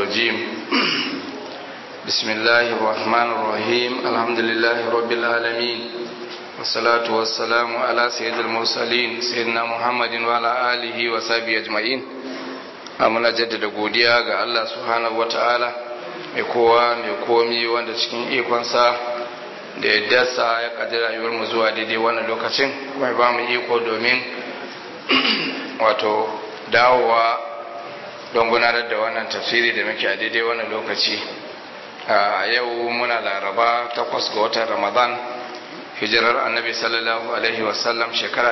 الرجيم بسم الله الرحمن الرحيم الحمد لله رب العالمين والصلاة والسلام على سيد المرسلين سيدنا محمد وعلى آله وصحبه أجمعين muna jaddada godiya ga Allah subhanahu wata'ala mai kowa mai komi wanda cikin ikonsa da yaddarsa ya kaji rayuwar mu zuwa daidai wannan lokacin kuma ba mu iko domin wato dawowa don gudanar da wannan tafsiri da muke a daidai wannan lokaci a yau muna laraba takwas ga watan ramadan hijirar annabi sallallahu alaihi wasallam shekara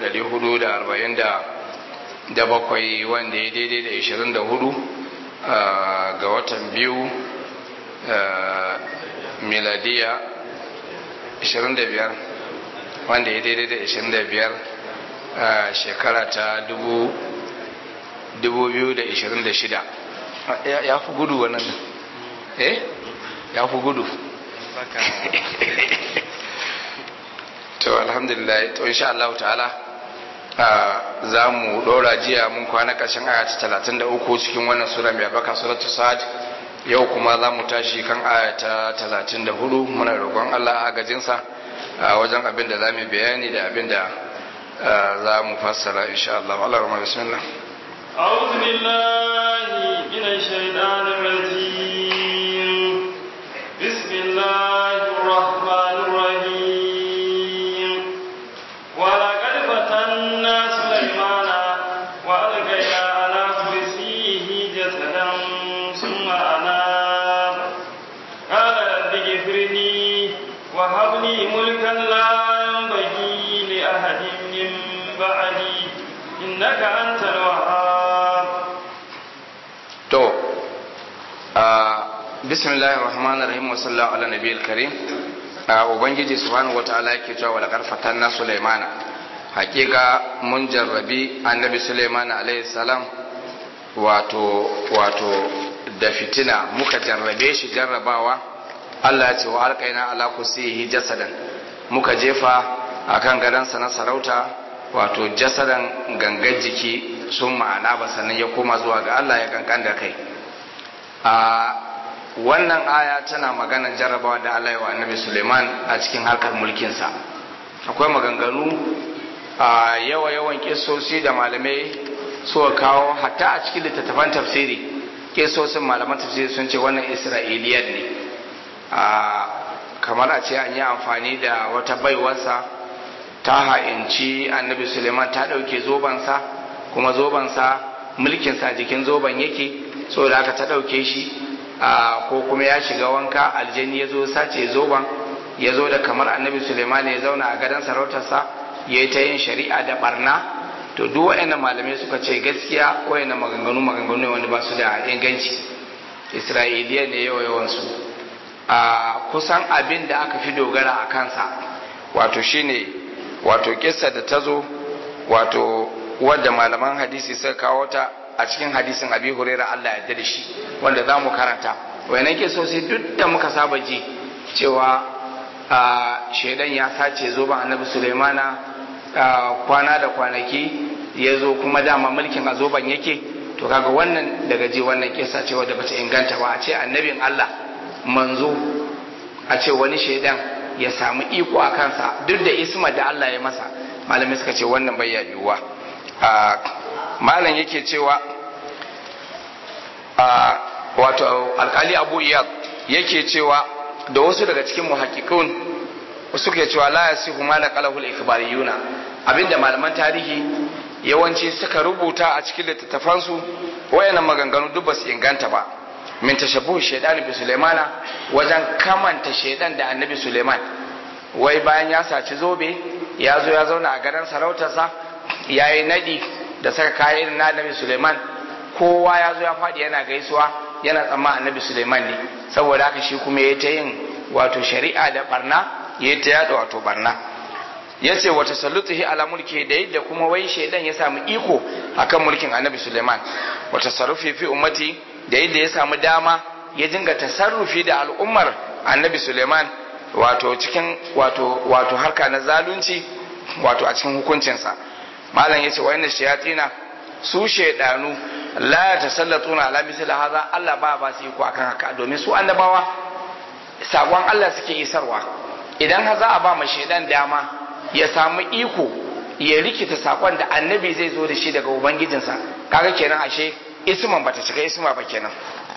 1440 da bakwai wanda ya daidai da 24 ga watan biyu miladiya 25 wanda ya daidai da 25 shekara ta 2026 ya fi gudu wannan eh ya fi gudu to alhamdulillah to insha Allah ta'ala za mu ɗora jiya mun kwana ƙarshen aya ta talatin da uku cikin wannan sura mai baka suratu sa'ad yau kuma za mu tashi kan aya ta talatin da hudu muna roƙon allah agajinsa a wajen abin da za mu bayani da abin da za mu fassara insha Allah Allah rahma bismillah أعوذ بالله من الشيطان الرجيم بسم الله الرحمن الرحيم ولقد فتنا سليمان وألقينا على كرسيه جسدا ثم أناب قال رب اغفر لي وهب لي ملكا لا ينبغي لأحد من بعدي إنك أنت الوهاب to bismillahir rahmanir rahim wa sallallahu ala nabiyil karim ubangiji subhanahu wataala yake cewa wala karfatan na sulaimana hakika mun jarrabi annabi sulaimana alaihi salam wato wato da fitina muka jarrabe shi jarrabawa Allah ya ce wa alƙaina ala kusihi jasadan muka jefa akan gadansa na sarauta wato jasadan gangan jiki sun ma'ana ba sannan ya koma zuwa ga Allah ya kankan da kai a wannan aya tana maganar jarrabawa da Allah ya wa annabi Suleiman a cikin harkar mulkinsa akwai maganganu a yawa yawan kisosi da malamai suka kawo hatta a cikin littattafan tafsiri kisosin malaman tafsiri sun ce wannan isra'iliyar ne a kamar a ce an yi amfani da wata baiwarsa ta ha'inci annabi suleiman ta ɗauke zobansa kuma zobansa mulkinsa jikin zoban yake so da aka ta ɗauke shi ko kuma ya shiga wanka aljani ya zo sace zoban ya zo da kamar annabi suleiman ya zauna a gadon sarautarsa ya yi ta yin shari'a da barna to duk waɗannan malamai suka ce gaskiya waɗannan maganganu maganganu ne wanda ba su da inganci isra'iliya ne yawa yawansu a kusan abin da aka fi dogara a kansa wato shine wato kissa da ta zo wato wadda malaman hadisi suka kawo ta a cikin hadisin abi huraira Allah ya da shi wanda za mu karanta wayannan kissosi duk da muka saba ji cewa shaidan ya sace zo ba annabi sulaimana kwana da kwanaki ya zo kuma dama mulkin a zoban yake to kaga wannan daga ji wannan kissa ce wadda bata inganta ba a ce annabin Allah manzo a ce wani shaidan ya samu iko a kansa duk da isma da Allah ya masa malamai suka ce wannan bai yiwuwa malam yake cewa wato alkali abu iyad yake cewa da wasu daga cikin muhakkikun suke cewa la yasihu ma naqalahu al-ikhbariyuna abinda malaman tarihi yawanci suka rubuta a cikin littattafansu wayannan maganganu duk ba su inganta ba min tashabbuh shaytan bi sulaimana wajen kamanta shaydan da annabi sulaiman wai bayan ya saci zobe ya zo ya zauna a garin sarautarsa ya yi nadi da saka kayan na annabi suleiman kowa ya zo ya faɗi yana gaisuwa yana tsamma annabi suleiman ne saboda haka shi kuma ya ta yin wato shari'a da barna ya ta yada wato barna ya ce wata sallutuhi ala mulki da yadda kuma wai shaidan ya samu iko akan mulkin annabi suleiman wata sarrufi fi ummati da yadda ya samu dama ya dinga tasarrufi da al'ummar annabi suleiman wato cikin wato wato harka na zalunci wato a cikin hukuncinsa malam yace wa inna shayatina su shaidanu la tasallatuna ala misli hadha Allah ba ba su iko akan haka domin su annabawa sakon Allah suke isarwa idan har za a ba ma shaidan dama ya samu iko ya rikita sakon da annabi zai zo da shi daga ubangijinsa kaga kenan ashe isman bata cika isma ba kenan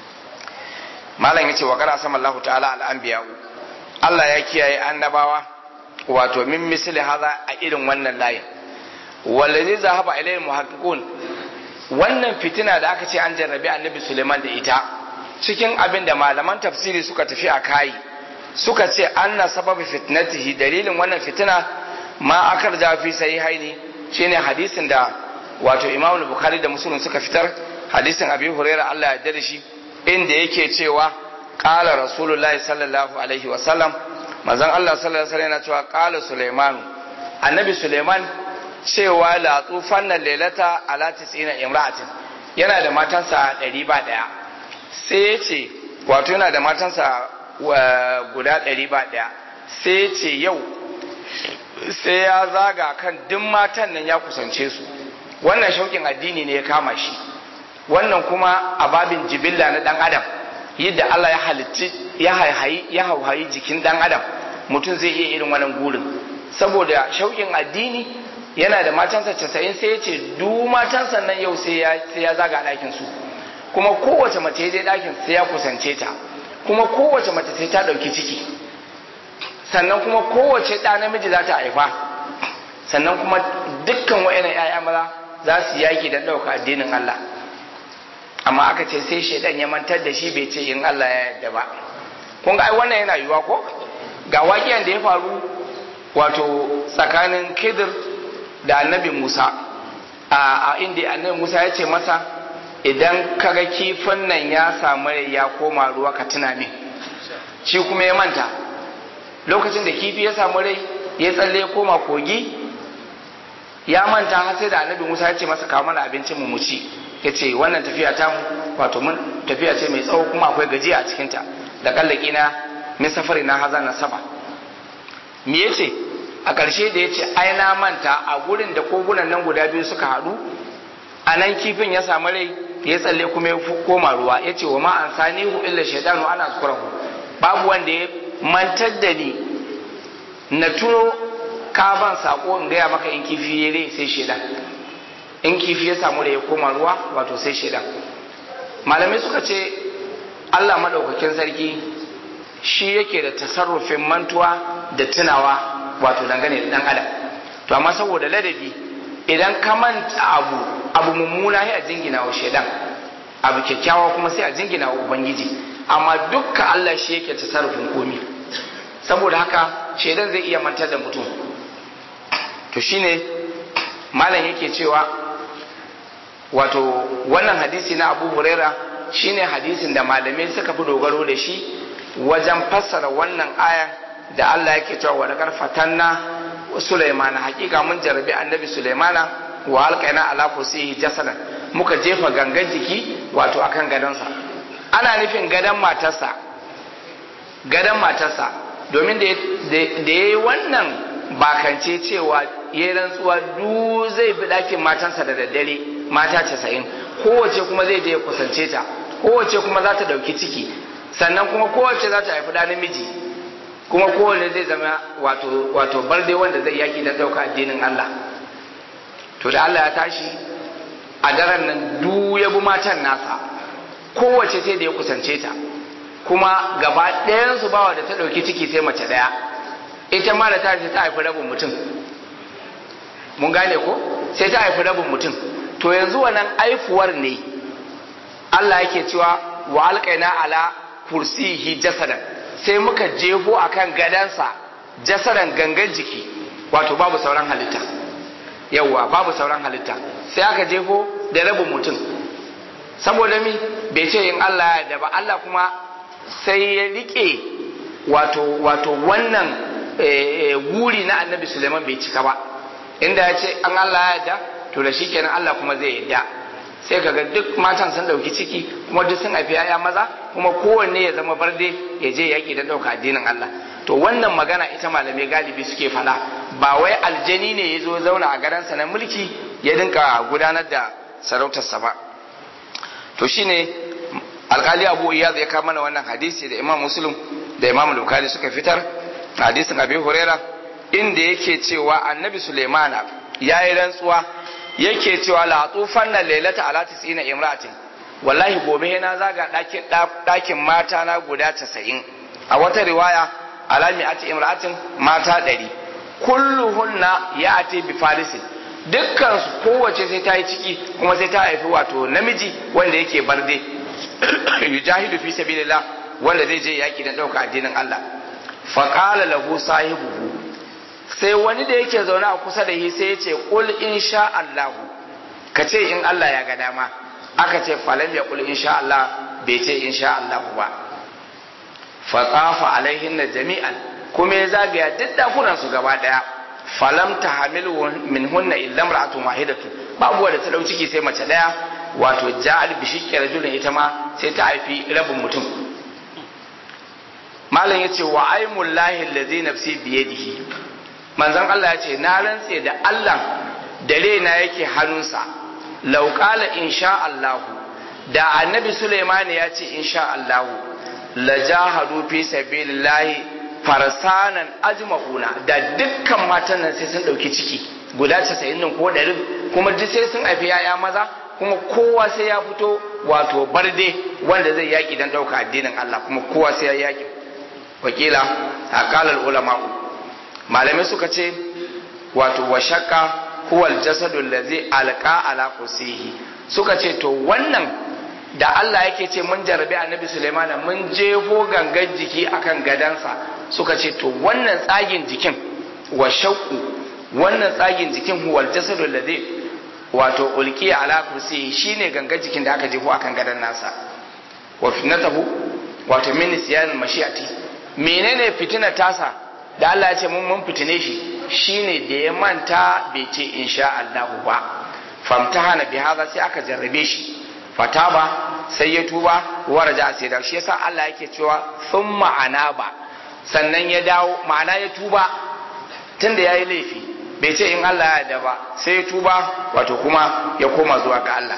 malam yace wa qara sama Allah ta'ala al anbiya Allah ya kiyaye annabawa wato min misli hadha a irin wannan layin wallazi zahaba ilayhi muhaqqiqun wannan fitina da aka ce an jarrabi annabi Suleiman da ita cikin abin da malaman tafsiri suka tafi a kai suka ce anna sababi fitnatihi dalilin wannan fitina ma akar ja fi sahihaini shine hadisin da wato Imam Bukhari da Muslim suka fitar hadisin Abi Hurairah Allah ya yarda shi inda yake cewa qala rasulullahi sallallahu alaihi wa sallam manzon Allah sallallahu alaihi wasallam yana cewa qala Sulaiman annabi Sulaiman cewa la tufan nan lailata ala tis'ina imra'atin yana da matansa ɗari ba ɗaya sai ya ce wato yana da matansa guda ɗari ba ɗaya sai ya ce yau sai ya zaga kan duk matan nan ya kusance su wannan shauƙin addini ne ya kama shi wannan kuma a babin jibilla na ɗan adam yadda Allah ya halitti ya haihayi ya hauhayi jikin ɗan adam mutum zai iya irin wannan gurin saboda shauƙin addini yana da matansa casa'in sai ya ce duk matansa nan yau sai ya zaga ɗakin su kuma kowace mace dai ɗakin sai ya kusance ta kuma kowace mace sai ta ɗauki ciki sannan kuma kowace ɗa namiji za ta haifa sannan kuma dukkan wa'ina ‘ya'ya maza za su yaki don ɗauka addinin Allah amma aka ce sai shaidan ya mantar da shi bai ce in Allah ya yarda ba kun ga ai wannan yana yiwuwa ko ga waƙiyan da ya faru wato tsakanin kidir da annabi Musa a inda annabi Musa ya ce masa idan kaga kifin nan ya samu ya koma ruwa ka tuna min shi kuma ya manta lokacin da kifi ya samu rai ya tsalle ya koma kogi ya manta har sai da annabi Musa ya ce masa kawo mana abincin mu ci ya ce wannan tafiya ta mu wato mun tafiya ce mai tsawo kuma akwai gajiya a cikinta da kallaki na min safari na haza na saba me yace a ƙarshe da ya ce ai na manta a gurin da kogunan nan guda biyu suka haɗu a nan kifin ya samu rai ya tsalle kuma ya koma ruwa ya ce wa ma an sanihu illa shaidanu ana zukurahu babu wanda ya mantar da ni na tuno ka ban sako in gaya maka in kifi ya rai sai shaidan in kifi ya samu rai ya koma ruwa wato sai shaidan malamai suka ce Allah maɗaukakin sarki shi yake da tasarrufin mantuwa da tunawa wato dangane da dan adam to amma saboda ladabi idan ka manta abu abu mummuna sai a jingina wa shaidan abu kyakkyawa kuma sai a jingina wa ubangiji amma dukkan Allah shi yake tasarrufin komi saboda haka shaidan zai iya mantar da mutum to shine malam yake cewa wato wannan hadisi na Abu Huraira shine hadisin da malamai suka fi dogaro da shi wajen fassara wannan aya da Allah yake cewa wa laqad fatanna Sulaimana hakika mun jarabi annabi Sulaimana wa alqaina ala kursiyi jasadan muka jefa gangan jiki wato akan gadonsa ana nufin gadon matarsa gadon matarsa domin da ya yi wannan bakance cewa ya rantsuwa du zai bi ɗakin matansa da daddare mata casa'in kowace kuma zai je ya kusance ta kowace kuma za ta ɗauki ciki sannan kuma kowace za ta haifi ɗa namiji kuma kowane zai zama wato wato barde wanda zai yaki don ɗauka addinin Allah to da Allah ya tashi a daren nan du ya bi matan nasa kowace sai da ya kusance ta kuma gaba ɗayansu bawa da ta ɗauki ciki sai mace ɗaya ita ma da ta ta haifi rabin mutum mun gane ko sai ta haifi rabin mutum to yanzu wannan aifuwar ne Allah yake cewa wa alƙaina ala kursihi jasadan sai muka jefo akan gadansa jasadan gangan jiki wato babu sauran halitta yawwa babu sauran halitta sai aka jefo da rabin mutum saboda mi bai ce in Allah ya da ba Allah kuma sai ya rike wato wato wannan guri na annabi Suleiman bai cika ba inda ya ce an Allah ya da to da shi kenan Allah kuma zai yadda sai kaga duk matan sun dauki ciki kuma duk sun haifi yaya maza kuma kowanne ya zama barde ya je yaki da dauka addinin Allah to wannan magana ita malamai galibi suke fada ba wai aljani ne ya zo zauna a garansa na mulki ya dinka gudanar da sarautarsa ba to shine alkali abu iyad ya kama mana wannan hadisi da imam muslim da imam bukari suka fitar hadisin abi huraira inda yake cewa annabi sulaimana ya yi rantsuwa yake cewa la tufan na lailata ala tisina imratin wallahi gobe na zaga ɗakin mata na guda casa'in a wata riwaya alami ati imratin mata ɗari kulluhunna ya ati bi farisin dukkan su kowace sai ta yi ciki kuma sai ta haifi wato namiji wanda yake barde yujahidu fi sabilillah wanda zai je yaki dan dauka addinin Allah fa qala lahu sahibuhu sai wani da yake zaune a kusa da shi sai ya ce qul insha Allah ka ce in Allah ya ga dama aka ce falam ya qul insha Allah bai ce insha Allah ba fa tafa alaihin jami'an kuma ya zagaya duk dakunan su gaba daya falam ta hamil min hunna illa imra'atun wahidatu babu wanda ta dau ciki sai mace daya wato ja'al bi shiqqi rajulin ita ma sai ta haifi rabin mutum malam yace wa aymul lahi allazi nafsi bi yadihi manzon Allah yace na rantse da Allah da rena yake hannunsa law qala insha Allah da annabi Sulaiman ya ce insha Allah la jahadu fi sabilillahi farsanan ajma'una da dukkan matan nan sai sun dauki ciki guda 90 nan ko 100 kuma duk sai sun haifi yaya maza kuma kowa sai ya fito wato barde wanda zai yaki dan dauka addinin Allah kuma kowa sai ya yaki wakila aqalal ulama'u malamai suka ce wato wa shakka huwa aljasadu allazi alqa ala kursihi suka ce to wannan da Allah yake ce mun jarabi annabi Sulaiman mun jefo gangan jiki akan gadansa suka ce to wannan tsagin jikin wa shakku wannan tsagin jikin huwa aljasadu allazi wato ulqiya ala kursihi shine gangan jikin da aka jefo akan gadan nasa wa fitnatahu wato min nisyan mashiati menene fitina tasa da Allah ya ce mun mun fitine shi shine da ya manta bai ce insha Allah ba famtahana bi hadha sai aka jarrabe shi fataba sai ya tuba waraja sai da shi yasa Allah yake cewa thumma anaba sannan ya dawo ma'ana ya tuba tunda yayi laifi bai ce in Allah ya yarda ba sai ya tuba wato kuma ya koma zuwa ga Allah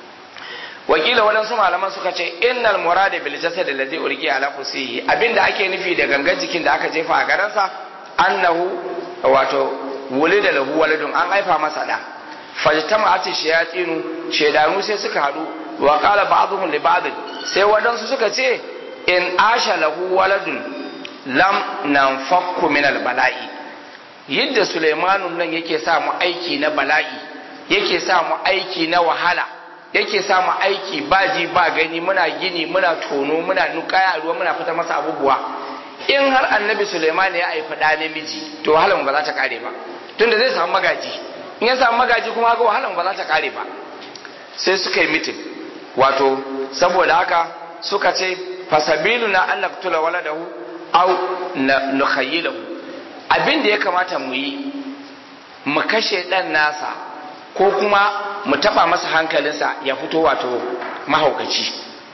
wakila waɗansu malaman suka ce innal murada bil jasad allazi urqi ala kursiyi abinda ake nufi da gangan jikin da aka jefa a garansa annahu wato wulida lahu waladun an haifa masa da fajtama'at shayatinu shedanu sai suka hadu wa qala ba'dhum li ba'd sai waɗansu suka ce in asha lahu waladun lam nanfakku min al bala'i yadda Sulaimanun nan yake sa mu aiki na bala'i yake sa mu aiki na wahala yake samu aiki ba ji ba gani muna gini muna tono muna nukaya ruwa muna fita masa abubuwa in har annabi suleiman ya haifi ɗa namiji to wahalar ba za ta kare ba tunda zai samu magaji in ya samu magaji kuma ga wahalar ba za ta kare ba sai suka yi mitin wato saboda haka suka ce fasabilu na an naktula waladahu au nukhayyilahu abin da ya kamata mu yi mu kashe ɗan nasa ko kuma mu taba masa hankalinsa ya fito wato mahaukaci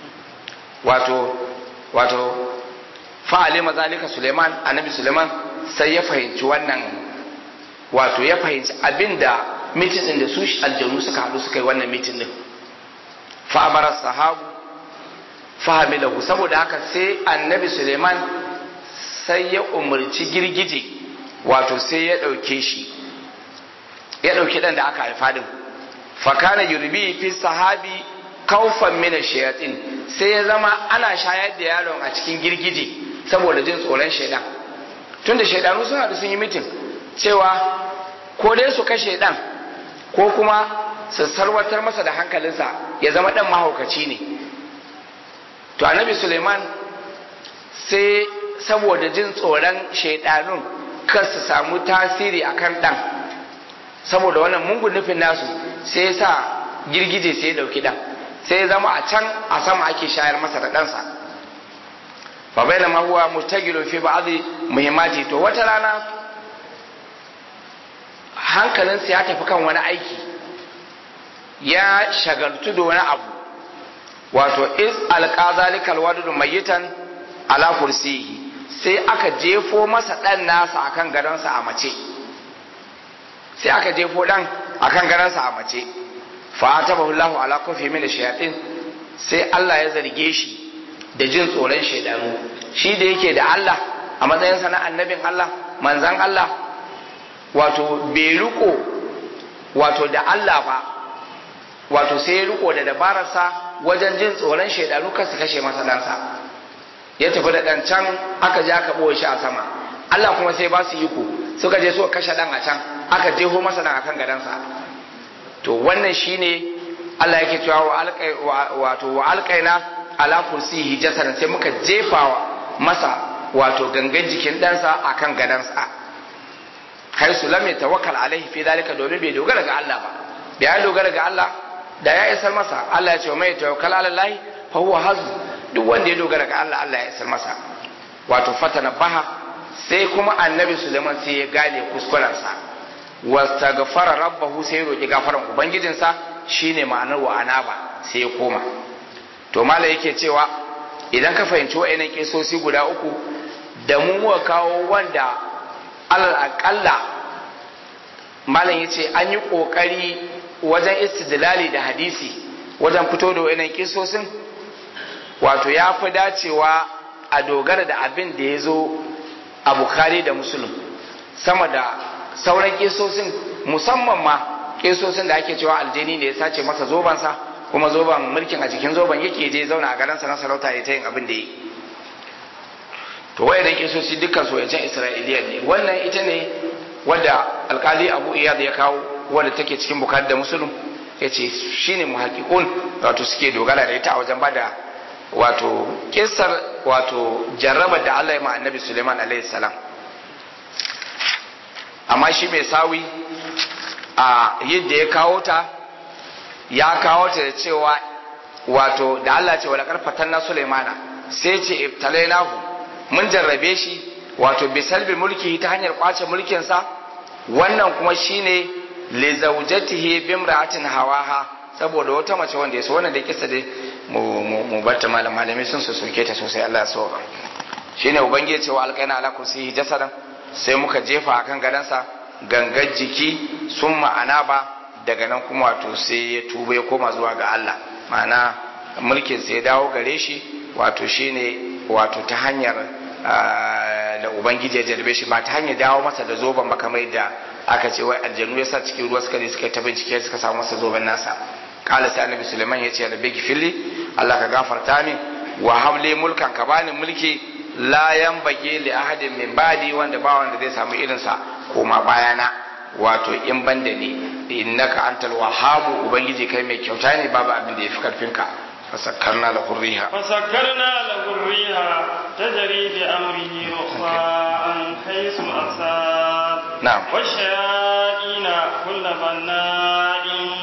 wato wato fa'ali mazalika Suleiman annabi Suleiman sai ya fahimci wannan wato ya fahimci abinda mitin din da su aljanu suka haɗu suka yi wannan mitin din fa'amara sahabu fahimilahu saboda haka sai annabi Suleiman sai ya umarci girgije wato sai ya ɗauke shi ya ɗauki ɗan da aka haifa din fakana yurbi fi sahabi kaufan mina shayatin sai ya zama ana shayar da yaron a cikin girgije saboda jin tsoron shaidan tunda shaidanu suna da sun yi mitin cewa ko dai su kashe ɗan ko kuma su sarwatar masa da hankalinsa ya zama ɗan mahaukaci ne to annabi suleiman sai saboda jin tsoron shaidanun kar su samu tasiri akan ɗan saboda wannan mungun nufin nasu sai ya sa girgije sai ya dauki dan sai ya zama a can a sama ake shayar masa da ɗansa fa baina ma huwa mustagilu fi ba'd muhimmati to wata rana hankalinsa ya tafi kan wani aiki ya shagaltu da wani abu wato is alqa zalika alwadud mayitan ala kursiyi sai aka jefo masa dan nasa akan gadonsa a mace sai aka jefo dan akan garansa a mace fa atabahu Allah ala kufi min shayatin sai Allah ya zarge shi da jin tsoron shaidanu shi da yake da Allah a matsayin sa na annabin Allah manzan Allah wato bai riko wato da Allah ba wato sai ya riko da dabararsa wajen jin tsoron shaidanu kan su kashe masa ɗansa ya tafi da ɗan can aka je aka ɓoye shi a sama Allah kuma sai ba su iko suka je suka kashe ɗan a can aka jeho masa ɗan akan gadansa to wannan shine Allah yake cewa wa alqai wato wa alqaina ala kursiyi jasadan sai muka jefawa masa wato gangan jikin ɗansa akan gadansa har su lam yatawakkal alaihi fi dalika domin bai dogara ga Allah ba bai dogara ga Allah da ya isar masa Allah ya ce wa mai tawakkal ala Allah fa huwa hazm duk wanda ya dogara ga Allah Allah ya isar masa wato fatana baha sai kuma annabi Suleiman sai ya gane kuskurensa wastaghfara rabbahu sai ya roki gafaran ubangijinsa shine ma'anar wa anaba sai ya koma to malai yake cewa idan ka fahimci wa'annan kisosi guda uku da mu muka kawo wanda alal aqalla malam yace an yi kokari wajen istidlali da hadisi wajen fito da wa'annan kisosin wato ya fi dacewa a dogara da abin da ya zo a bukhari da musulun sama da sauran kisosin musamman ma kisosin da ake cewa aljini ne ya sace masa zobansa kuma zoban mulkin a cikin zoban yake je zauna a garansa na sarauta ya ta yin abin da yi to wayannan kisosi dukkan su yancan isra'iliya ne wannan ita ne wadda alkali abu iyad ya kawo wadda take cikin bukhari da musulun ya ce shine muhakkikun wato suke dogara da ita a wajen bada wato kisar wato jarrabar da Allah ya ma annabi Suleiman alaihi salam amma shi mai sawi a yadda ya kawo ta ya kawo ta da cewa wato da Allah ce wala karfatan na Suleimana sai ce ibtalainahu mun jarrabe shi wato bisalbi mulki ta hanyar kwace mulkinsa wannan kuma shine li zawjatihi bimra'atin hawaha saboda wata mace wanda ya so wannan da kisa dai mu barta malam malami sun su soke ta sosai Allah ya so shine ubangiji cewa alƙaina ala kursiyi jasadan sai muka jefa akan gadansa gangar jiki sun ma'ana ba daga nan kuma wato sai ya tuba ya koma zuwa ga Allah ma'ana mulkin sai ya dawo gare shi wato shine wato ta hanyar da ubangiji ya jarbe shi ba ta hanyar dawo masa da zoben ba kamar da aka ce wai aljanu ya sa cikin ruwa suka je suka ta bincike suka samu masa zoben nasa kala sai annabi suleiman ya ce rabbi gifili Allah ka gafarta min wa habli mulkan ka bani mulki la yanbaghi li ahadin min ba'di wanda ba wanda zai samu irin sa koma bayana wato in banda ne innaka antal wahhabu ubangiji kai mai kyauta ne babu abin da yafi karfin ka fasakkarna lahu riha فسكرنا له الريح تجري بأمره رخاء حيث أصاب نعم. والشياطين كل بناء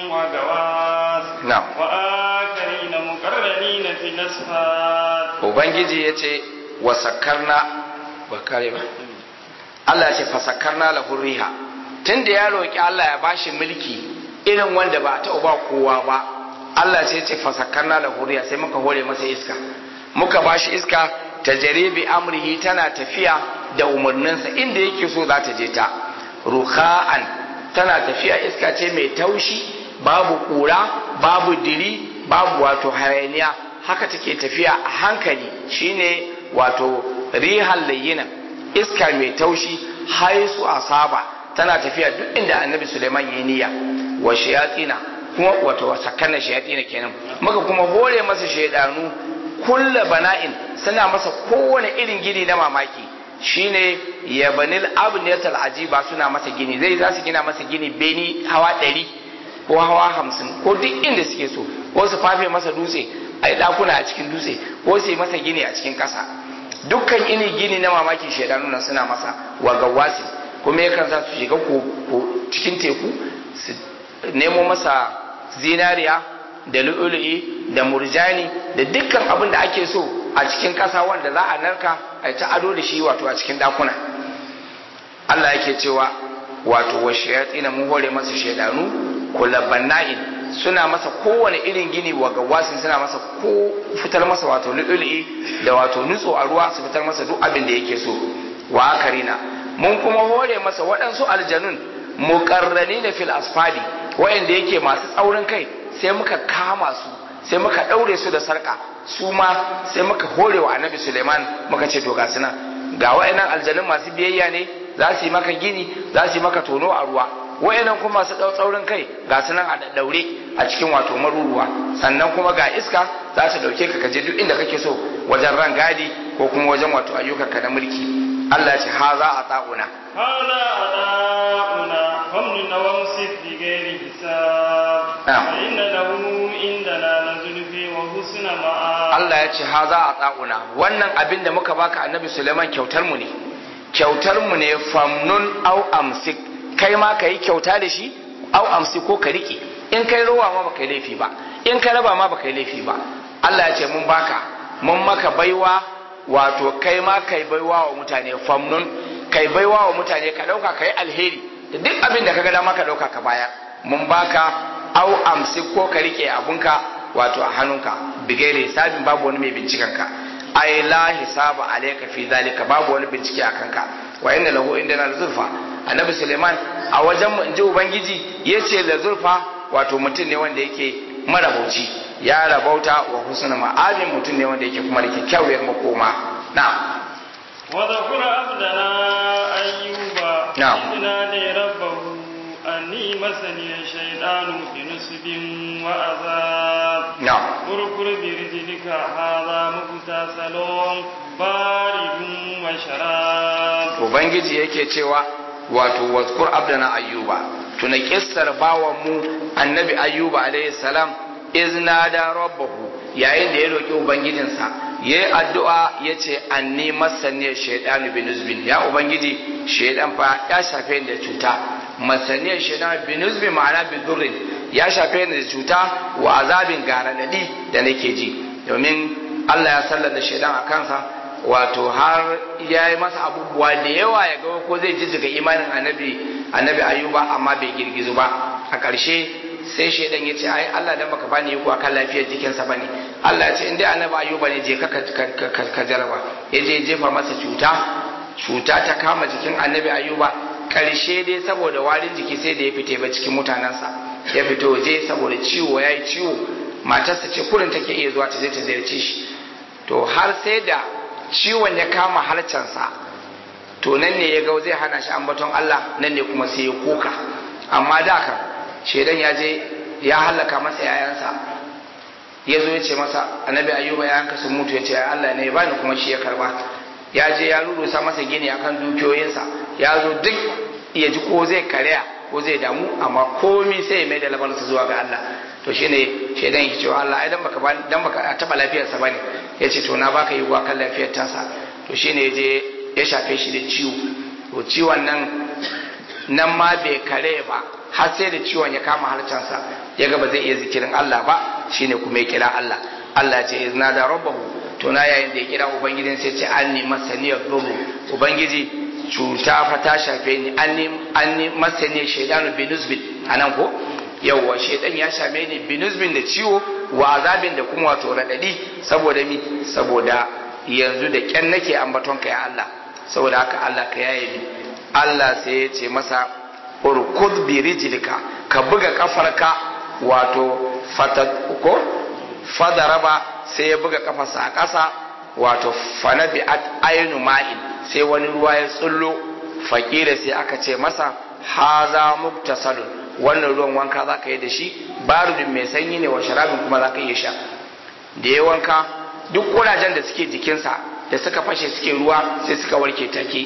وغواص na'am وآخرين مقرنين في الأسفار ubangiji ya ce wa sakarna ba kare ba Allah ya ce fa sakarna lahu riha tunda ya roki Allah ya bashi mulki irin wanda ba ta ba kowa ba Allah sai ya ce fa sakarna lahu riha sai muka hore masa iska muka bashi iska ta jaribi amrihi tana tafiya da umarninsa inda yake so za ta je ta rukha'an tana tafiya iska ce mai taushi babu kura babu diri babu wato hayaniya haka take tafiya a hankali shine wato rihal layyina iska mai taushi haisu asaba tana tafiya duk inda annabi Suleiman ya niyya wa shayatina kuma wato wa sakana shayatina kenan muka kuma hore masa shaidanu kulla bana'in suna masa kowane irin gini na mamaki shine yabanil abniyatal ajiba suna masa gini zai za su gina masa gini beni hawa ɗari ko hawa hamsin ko duk inda suke so ko su fafe masa dutse a yi ɗakuna a cikin dutse ko su yi masa gini a cikin ƙasa dukkan ini gini na mamaki shaidanu nan suna masa wa gawasi kuma yakan sa su shiga ko cikin teku su nemo masa zinariya da lu'ulu'i da murjani da dukkan abin da ake so a cikin ƙasa wanda za a narka a ta ado da shi wato a cikin ɗakuna Allah yake cewa wato wa shayatina mun hore masa shaidanu kula banna'in suna masa kowane irin gini wa gawasin suna masa ko fitar masa wato lu'ulu'i da wato nutso a ruwa su fitar masa duk abin da yake so wa akarina mun kuma hore masa waɗansu aljanun muqarranina fil asfali wayanda yake masu tsaurin kai sai muka kama su sai muka daure su da sarka su ma sai muka hore wa annabi Suleiman muka ce to ga suna ga wayannan aljanun masu biyayya ne za su yi maka gini za su yi maka tono a ruwa wayannan kuma masu tsaurin kai ga sunan a daure a cikin wato maruruwa sannan kuma ga iska za ta dauke ka kaje duk inda kake so wajen ran gadi ko kuma wajen wato ayyukanka na mulki Allah ce ha za a ta'una هذا أداؤنا فمن وامسك بغير حساب نعم. فإن له عندنا لزلفي وحسن مآب Allah ya ce ha za a ta'una wannan abin da muka baka annabi Suleiman kyautar mu ne kyautar mu ne famnun au amsik kai ma ka yi kyauta da shi au amsik ko ka rike in kai rowa ma baka yi laifi ba in kai raba ma baka yi laifi ba Allah ya ce mun baka mun maka baiwa wato kai ma kai baiwa wa mutane famnun kai baiwa wa mutane ka dauka kai alheri da duk abin da ka ga dama ka dauka ka bayar mun baka au amsik ko ka rike abunka wato a hannunka bigaire hisabin babu wani mai binciken ka ai la hisaba alayka fi zalika babu wani bincike a kanka wa inna lahu indana lazulfa annabi suleiman a wajen mu inji ubangiji yace lazulfa wato mutum ne wanda yake marabauci ya rabauta wa husna ma'abin mutum ne wanda yake kuma da kyakkyawar makoma na'am وذكر عبدنا أيوب نعم. إذ نادي ربه أني مسني الشيطان بنصب وعذاب na'am اركض برجلك هذا مغتسل بارد وشراب ubangiji yake cewa wato wazkur abdana ayyuba tuna kissar bawan mu annabi ayyuba alayhi salam izna da rabbahu yayin da ya roki ubangijinsa yayi addu'a yace anni masani shaytanu binuzbin ya ubangiji shaydan fa ya shafe ni da cuta masani shaytanu binuzbin ma'ana bidurrin ya shafe ni da cuta wa azabin garanadi da nake ji domin Allah ya sallada shaydan a kansa wato har ya yi masa abubuwa da yawa ya ga ko zai jijjiga imanin annabi annabi ayuba amma bai girgizu ba a ƙarshe sai shaidan ya ce ai Allah dan baka bani iko akan lafiyar jikinsa bane Allah ya ce in dai annabi ayuba ne je ka ka- ka- ka jaraba ya je jefa masa cuta cuta ta kama jikin annabi ayuba ƙarshe dai saboda warin jiki sai da ya fite ba cikin mutanensa ya fito waje saboda ciwo ya yi ciwo matarsa ce kurin take iya zuwa ta je ta ziyarce shi to har sai da ciwon ya kama harcensa to nan ne ya ga zai hana shi ambaton Allah nan ne kuma sai ya kuka amma da kan shedan ya je ya halaka masa yayansa ya zo ya ce masa annabi ayyuba yayanka sun mutu ya ce ai Allah ne ya bani kuma shi ya karba ya je ya rurusa masa gini akan dukiyoyinsa ya zo duk ya ji ko zai karya ko zai damu amma komi sai ya mai da labarinsa zuwa ga Allah to shine shedan yake cewa Allah ai dan baka ba dan baka taba lafiyarsa bane yace to na baka yi kan lafiyar tasa to shine yaje ya shafe shi da ciwo to ciwon nan nan ma bai kare ba har sai da ciwon ya kama harcansa ya ga ba zai iya zikirin Allah ba shine kuma ya kira Allah Allah ya ce izna da rabbahu to na yayin da ya kira ubangijin sai ce anni masaniyar dhurru ubangiji cuta fa ta shafe ni anni anni masaniyar shaydanu binusbin anan ko yawwa shaidan ya same ni binuzbin da ciwo wa azabin da kuma wato radadi saboda mi saboda yanzu da kyan nake ambaton ka ya Allah saboda haka Allah ka yaye ni Allah sai ya ce masa urkud bi rijlika ka buga kafarka wato fatat ko fadaraba sai ya buga kafarsa a ƙasa wato fanabi at aynu ma'in sai wani ruwa ya tsullo fakira sai aka ce masa haza muktasalun wannan ruwan wanka za ka yi da shi barudin mai sanyi ne wa sharabin kuma za ka iya sha da ya wanka duk kurajen da suke jikinsa da suka fashe suke ruwa sai suka warke take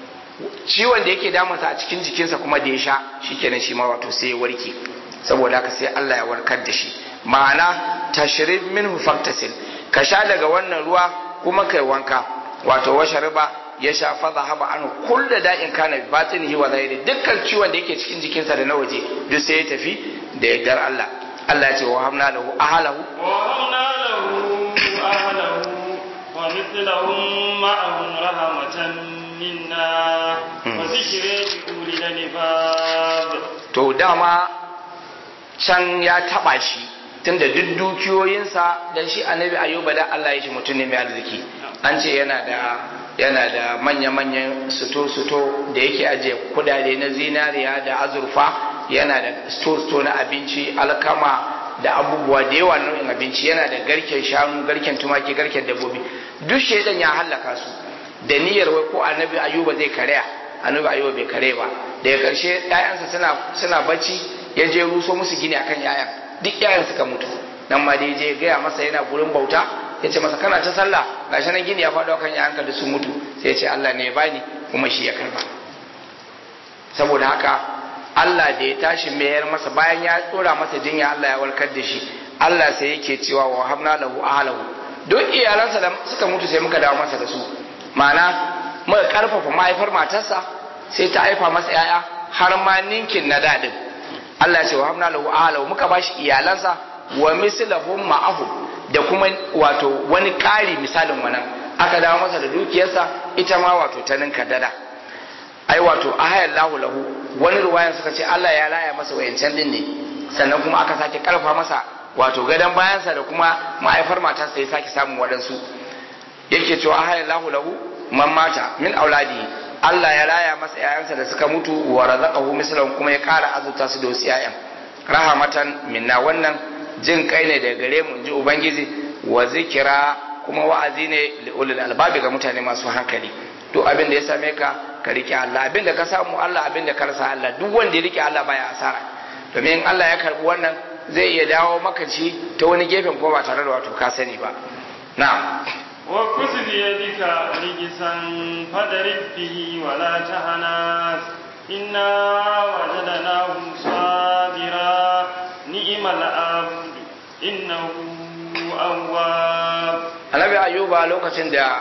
ciwon da yake damunsa a cikin jikinsa kuma da ya sha shikenan shi ma wato sai ya warke saboda haka sai Allah ya warkar da shi ma'ana tashrib minhu faktasil ka sha daga wannan ruwa kuma kai wanka wato washariba ya sha fadha haba an kullu da'in kana bi batinihi wa zahiri dukkan ciwon da yake cikin jikinsa da na waje duk sai ya tafi da yardar Allah Allah ya ce wa hamna lahu ahlahu ووهبنا له أهله ومثلهم معهم رحمة منا وذكر لأولي الألباب to dama can ya taba shi tunda duk dukiyoyinsa dan shi annabi ayuba da Allah ya shi mutum ne mai arziki an ce yana da yana da manya-manyan suto-suto da yake ajiye kudade na zinariya da azurfa yana da sto-sto na abinci alkama da abubuwa da yawa nau'in abinci yana da garken shanu garken tumaki garken dabbobi duk shaidan ya hallaka su da niyyar wai ko annabi ayuba zai karya annabi ayuba bai kare ba daga karshe ƴaƴansa suna suna bacci ya je ruso musu gini akan ƴaƴan duk ƴaƴan suka mutu nan ma dai je gaya masa yana gurin bauta ya ce masa kana ta sallah gashi nan gini ya faɗo kan ƴaƴanka da su mutu sai ya ce Allah ne ya bani kuma shi ya karba saboda haka Allah da ya tashi mayar masa bayan ya tsora masa jinya Allah ya warkar da shi Allah sai yake cewa wa habna lahu ahlahu duk iyalansa da suka mutu sai muka dawo masa da su ma'ana muka karfafa mahaifar matarsa sai ta haifa masa yaya har ma ninkin na dadin Allah ya ce wa habna lahu ahlahu muka bashi iyalansa wa mislahum ma'ahu da kuma wato wani ƙari misalin wannan aka dawo masa da dukiyarsa ita ma wato ta ninka dada ai wato ahayar lahu lahu wani ruwayan suka ce Allah ya laya masa wayancan din ne sannan kuma aka sake karfa masa wato gadon bayansa da kuma ma'aifar matarsa ya sake samun waɗansu yake cewa ahayar lahu lahu man mata min auladi Allah ya laya masa yayansa da suka mutu wa razaqahu mislan kuma ya ƙara azurta su da wasu yayan rahamatan minna wannan jin kai ne daga gare mu ji ubangiji wa zikira kuma wa'azi ne li ulil albabi ga mutane masu hankali duk abin da ya same ka ka rike Allah abin da ka samu Allah abin da ka rasa Allah duk wanda ya rike Allah baya asara domin in Allah ya karbi wannan zai iya dawo maka ci ta wani gefen ko ba tare da wato ka sani ba na'am wa kusu biyadika rigisan fadarik bihi wala tahanas inna wajadnahu sabira ni'mal abd innahu awwab Annabi Ayuba lokacin da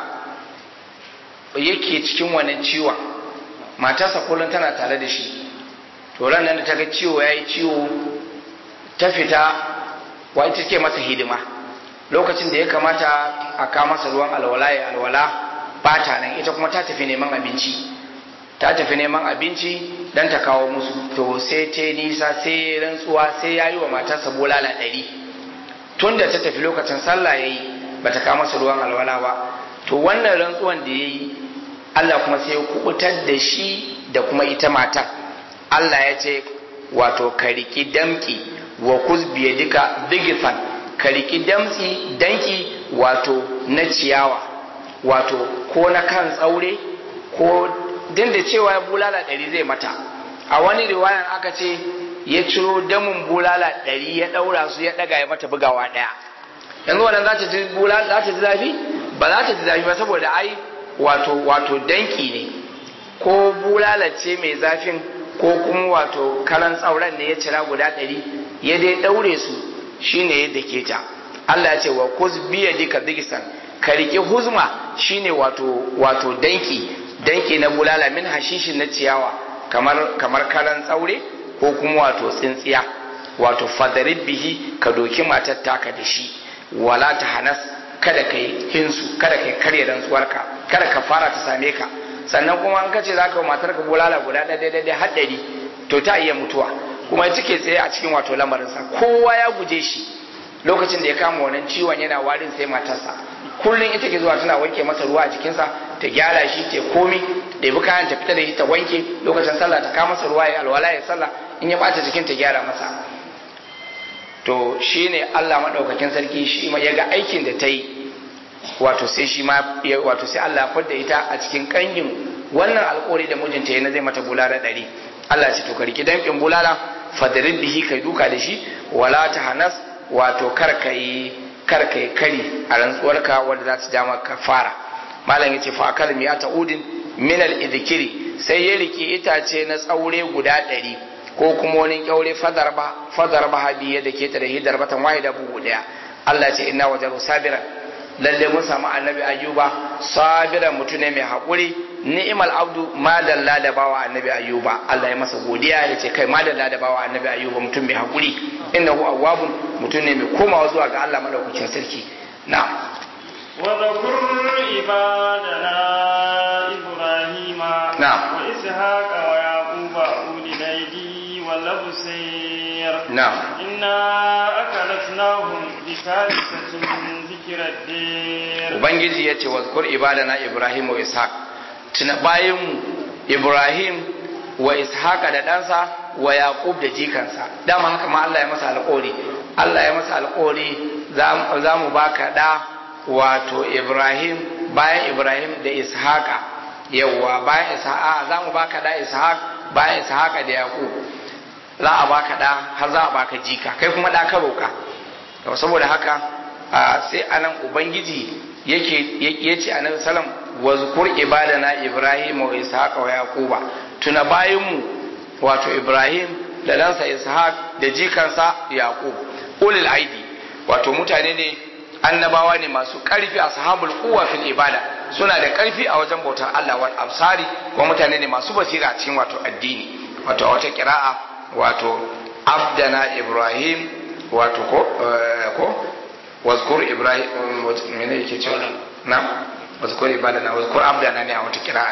yake cikin wannan ciwon matarsa kullum tana tare da shi to ran nan da ta ga ciwo yayi ciwo ta fita wa ita take masa hidima lokacin da ya kamata a kawo masa ruwan alwala ya alwala ba ta nan ita kuma ta tafi neman abinci ta tafi neman abinci dan ta kawo musu to sai ta nisa sai rantsuwa sai ya yi wa matarsa bulala ɗari tun da ta tafi lokacin sallah ya yi ba ta kawo masa ruwan alwala ba to wannan rantsuwan da ya yi Allah kuma sai ya kubutar da shi da kuma ita matar Allah ya ce wato ka riki damki wa kuzbiya duka digifan ka riki damtsi danki wato na ciyawa wato ko na kan tsaure ko din da cewa bulala ɗari zai mata a wani riwayan aka ce ya ciro damin bulala ɗari ya ɗaura su ya ɗaga ya mata bugawa ɗaya yanzu wannan za ta ji bulala za ta ji zafi ba za ta ji zafi ba saboda ai wato wato danki ne ko bulala ce mai zafin ko kuma wato karan tsauran ne ya cira guda ɗari ya dai ɗaure su shine yadda ke ta Allah ya ce wa kuz biya dika digisan ka riƙe huzma shine wato wato danki danki na bulala min hashishin na ciyawa kamar kamar karan tsaure ko kuma wato tsintsiya wato fadarib bihi ka doki matar taka da shi wala ta hanas kada ka yi hinsu kada ka yi karya rantsuwarka kada ka fara ta same ka sannan kuma an kace zaka matar ka bulala guda ɗaya ɗaya har ɗari to ta iya mutuwa kuma ita ke tsaye a cikin wato lamarinsa kowa ya guje shi lokacin da ya kama wannan ciwon yana warin sai matarsa kullum ita ke zuwa tana wanke masa ruwa a jikinsa ta gyara shi ta komi da bi kayan ta fita da shi ta wanke lokacin sallah ta kama masa ruwa ya alwala ya sallah in ya bata jikin ta gyara masa to shine Allah madaukakin sarki shi ma yaga aikin da ta yi wato sai shi ma wato sai Allah ya fadda ita a cikin kangin wannan alƙawari da mijinta yana zai mata bulala ɗari Allah ce to ka riki dankin bulala fadarin bihi kai duka da shi wala ta hanas wato kar ka yi kar ka yi kari a rantsuwarka wanda za ta dama ka fara malam yace fa akal miya ta udin min al idhkiri sai ya riki itace na tsaure guda ɗari ko kuma wani kyaure fadar ba fadar ba hadiya da ke ta da hidar batan wahida bugu daya Allah ce inna wajaru sabiran lalle mun samu annabi ayyuba sabiran mutum ne mai haƙuri ni'mal abdu madalla da bawa annabi ayyuba Allah ya masa godiya ya ce kai madalla da bawa annabi ayyuba mutum mai haƙuri innahu awwabun mutum ne mai komawa zuwa ga Allah madaukakin sarki na'am وذكر عبادنا إبراهيم نعم. وإسحاق ويعقوب أولي الأيدي والأبصير na'am إنا أكلتناهم بثالثة ذكر ذكر الدير ubangiji ya ce wazkur ibadana ibrahim wa ishaq tuna bayan ibrahim wa ishaq da ɗansa wa yaqub da jikansa dama haka ma Allah ya masa alƙawari Allah ya masa alƙawari za mu baka da wato ibrahim bayan ibrahim da ishaqa yawwa bayan ishaqa za mu baka da ishaq bayan ishaqa da yaqub za a baka da har za a baka jika kai kuma da ka roka saboda haka sai anan ubangiji yake yace annabi sallam wazkur ibadana ibrahim wa ishaq wa yaquba tuna bayinmu wato ibrahim da ɗansa ishaq da jikansa yaqub ulil aidi wato mutane ne annabawa ne masu ƙarfi ashabul quwwa fil ibada suna da ƙarfi a wajen bautar Allah wal absari kuma mutane ne masu basira cikin wato addini wato a wata kira'a wato abdana ibrahim wato ko ko wazkur ibrahim mene yake cewa na wazkur ibadana wazkur abdana ne a wata kira'a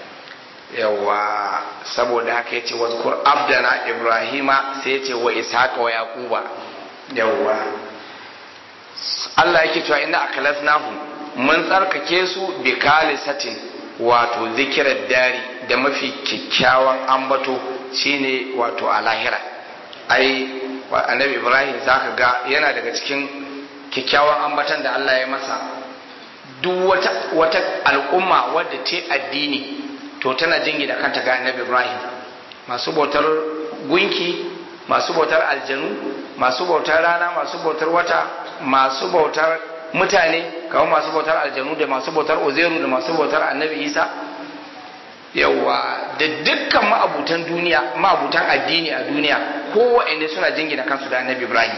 yawa saboda haka yace wazkur abdana ibrahima sai yace wa ishaqa wa yaquba yawa Allah yake cewa inna akalasnahu mun tsarkake su bi kalisatin wato zikirar dari da mafi kyakkyawan ambato shine wato a lahira ai annabi ibrahim zaka ga yana daga cikin kyakkyawan ambatan da Allah ya masa duk wata wata al'umma wadda ta addini to tana jingina kanta ga annabi ibrahim masu bautar gunki masu bautar aljanu masu bautar rana masu bautar wata masu bautar mutane kamar masu bautar aljanu da masu bautar ozeru da masu bautar annabi isa yawa da dukkan ma'abutan duniya ma'abutan addini a duniya kowanne suna jingina kansu da annabi ibrahim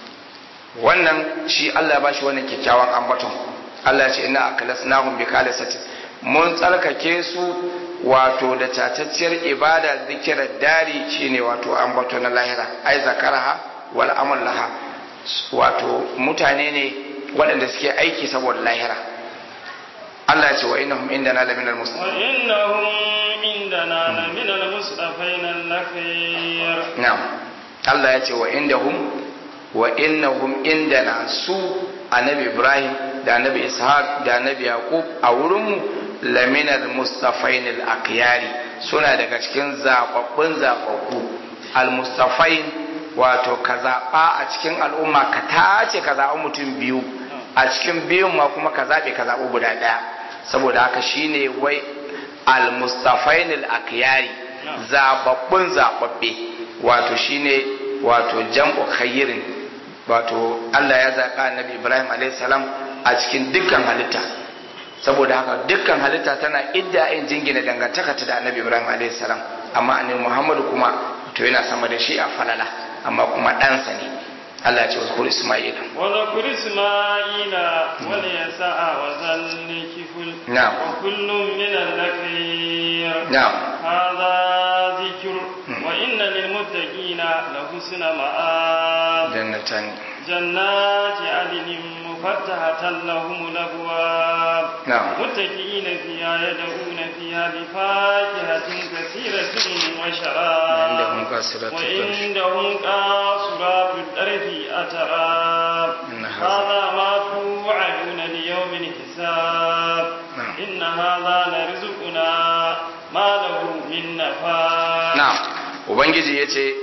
wannan shi allah ba shi wannan kyakkyawan ambaton allah ce ina akalasnahum bi kalisatin mun tsarkake su wato da tatacciyar ibada zikirar dari shine wato ambato na lahira ai zakaraha wal amal laha wato mutane ne waɗanda suke aiki saboda lahira Allah ya ce wa innahum indana la minal muslimin wa innahum indana la minal mustafain al-nakhir na'am Allah ya ce wa indahum wa innahum indana su annabi Ibrahim da annabi Ishaq da annabi Yaqub a wurinmu laminal mustafain al-aqyari suna daga cikin zababbun zababbu al-mustafain wato ka zaɓa a cikin al'umma ka tace ka zaɓi mutum biyu a cikin biyun ma kuma ka zaɓe ka zaɓi guda ɗaya saboda haka shine wai al-mustafain al-aqyari zababbun zababbe wato shine wato jam'u khayrin wato Allah ya zaɓa annabi Ibrahim alayhi salam a cikin dukkan halitta saboda haka dukkan halitta tana idda in jingina dangantaka ta da annabi Ibrahim alayhi salam amma annabi Muhammadu kuma to yana sama da shi a falala amma kuma ɗansa ne Allah ce wasu Ismail. Wa Ismaila wal yasa'a wa zalli kiful. Na'am. Wa kullum min al-nakir. Na'am. Hadha dhikr wa inna lil muttaqina la husna ma'ab. Jannatan. Jannati adnin mufattahatan lahum al-abwab. Na'am. متكئين فيها يدعون فيها بفاكهة كثيرة وشراب عندهم قاصرات الطرف. وعندهم قاصرات الطرف أتراب إن هذا- هذا ما توعدون ليوم الحساب نعم. إن هذا لرزقنا ما له من نفاد Na'am. Ubangiji ya ce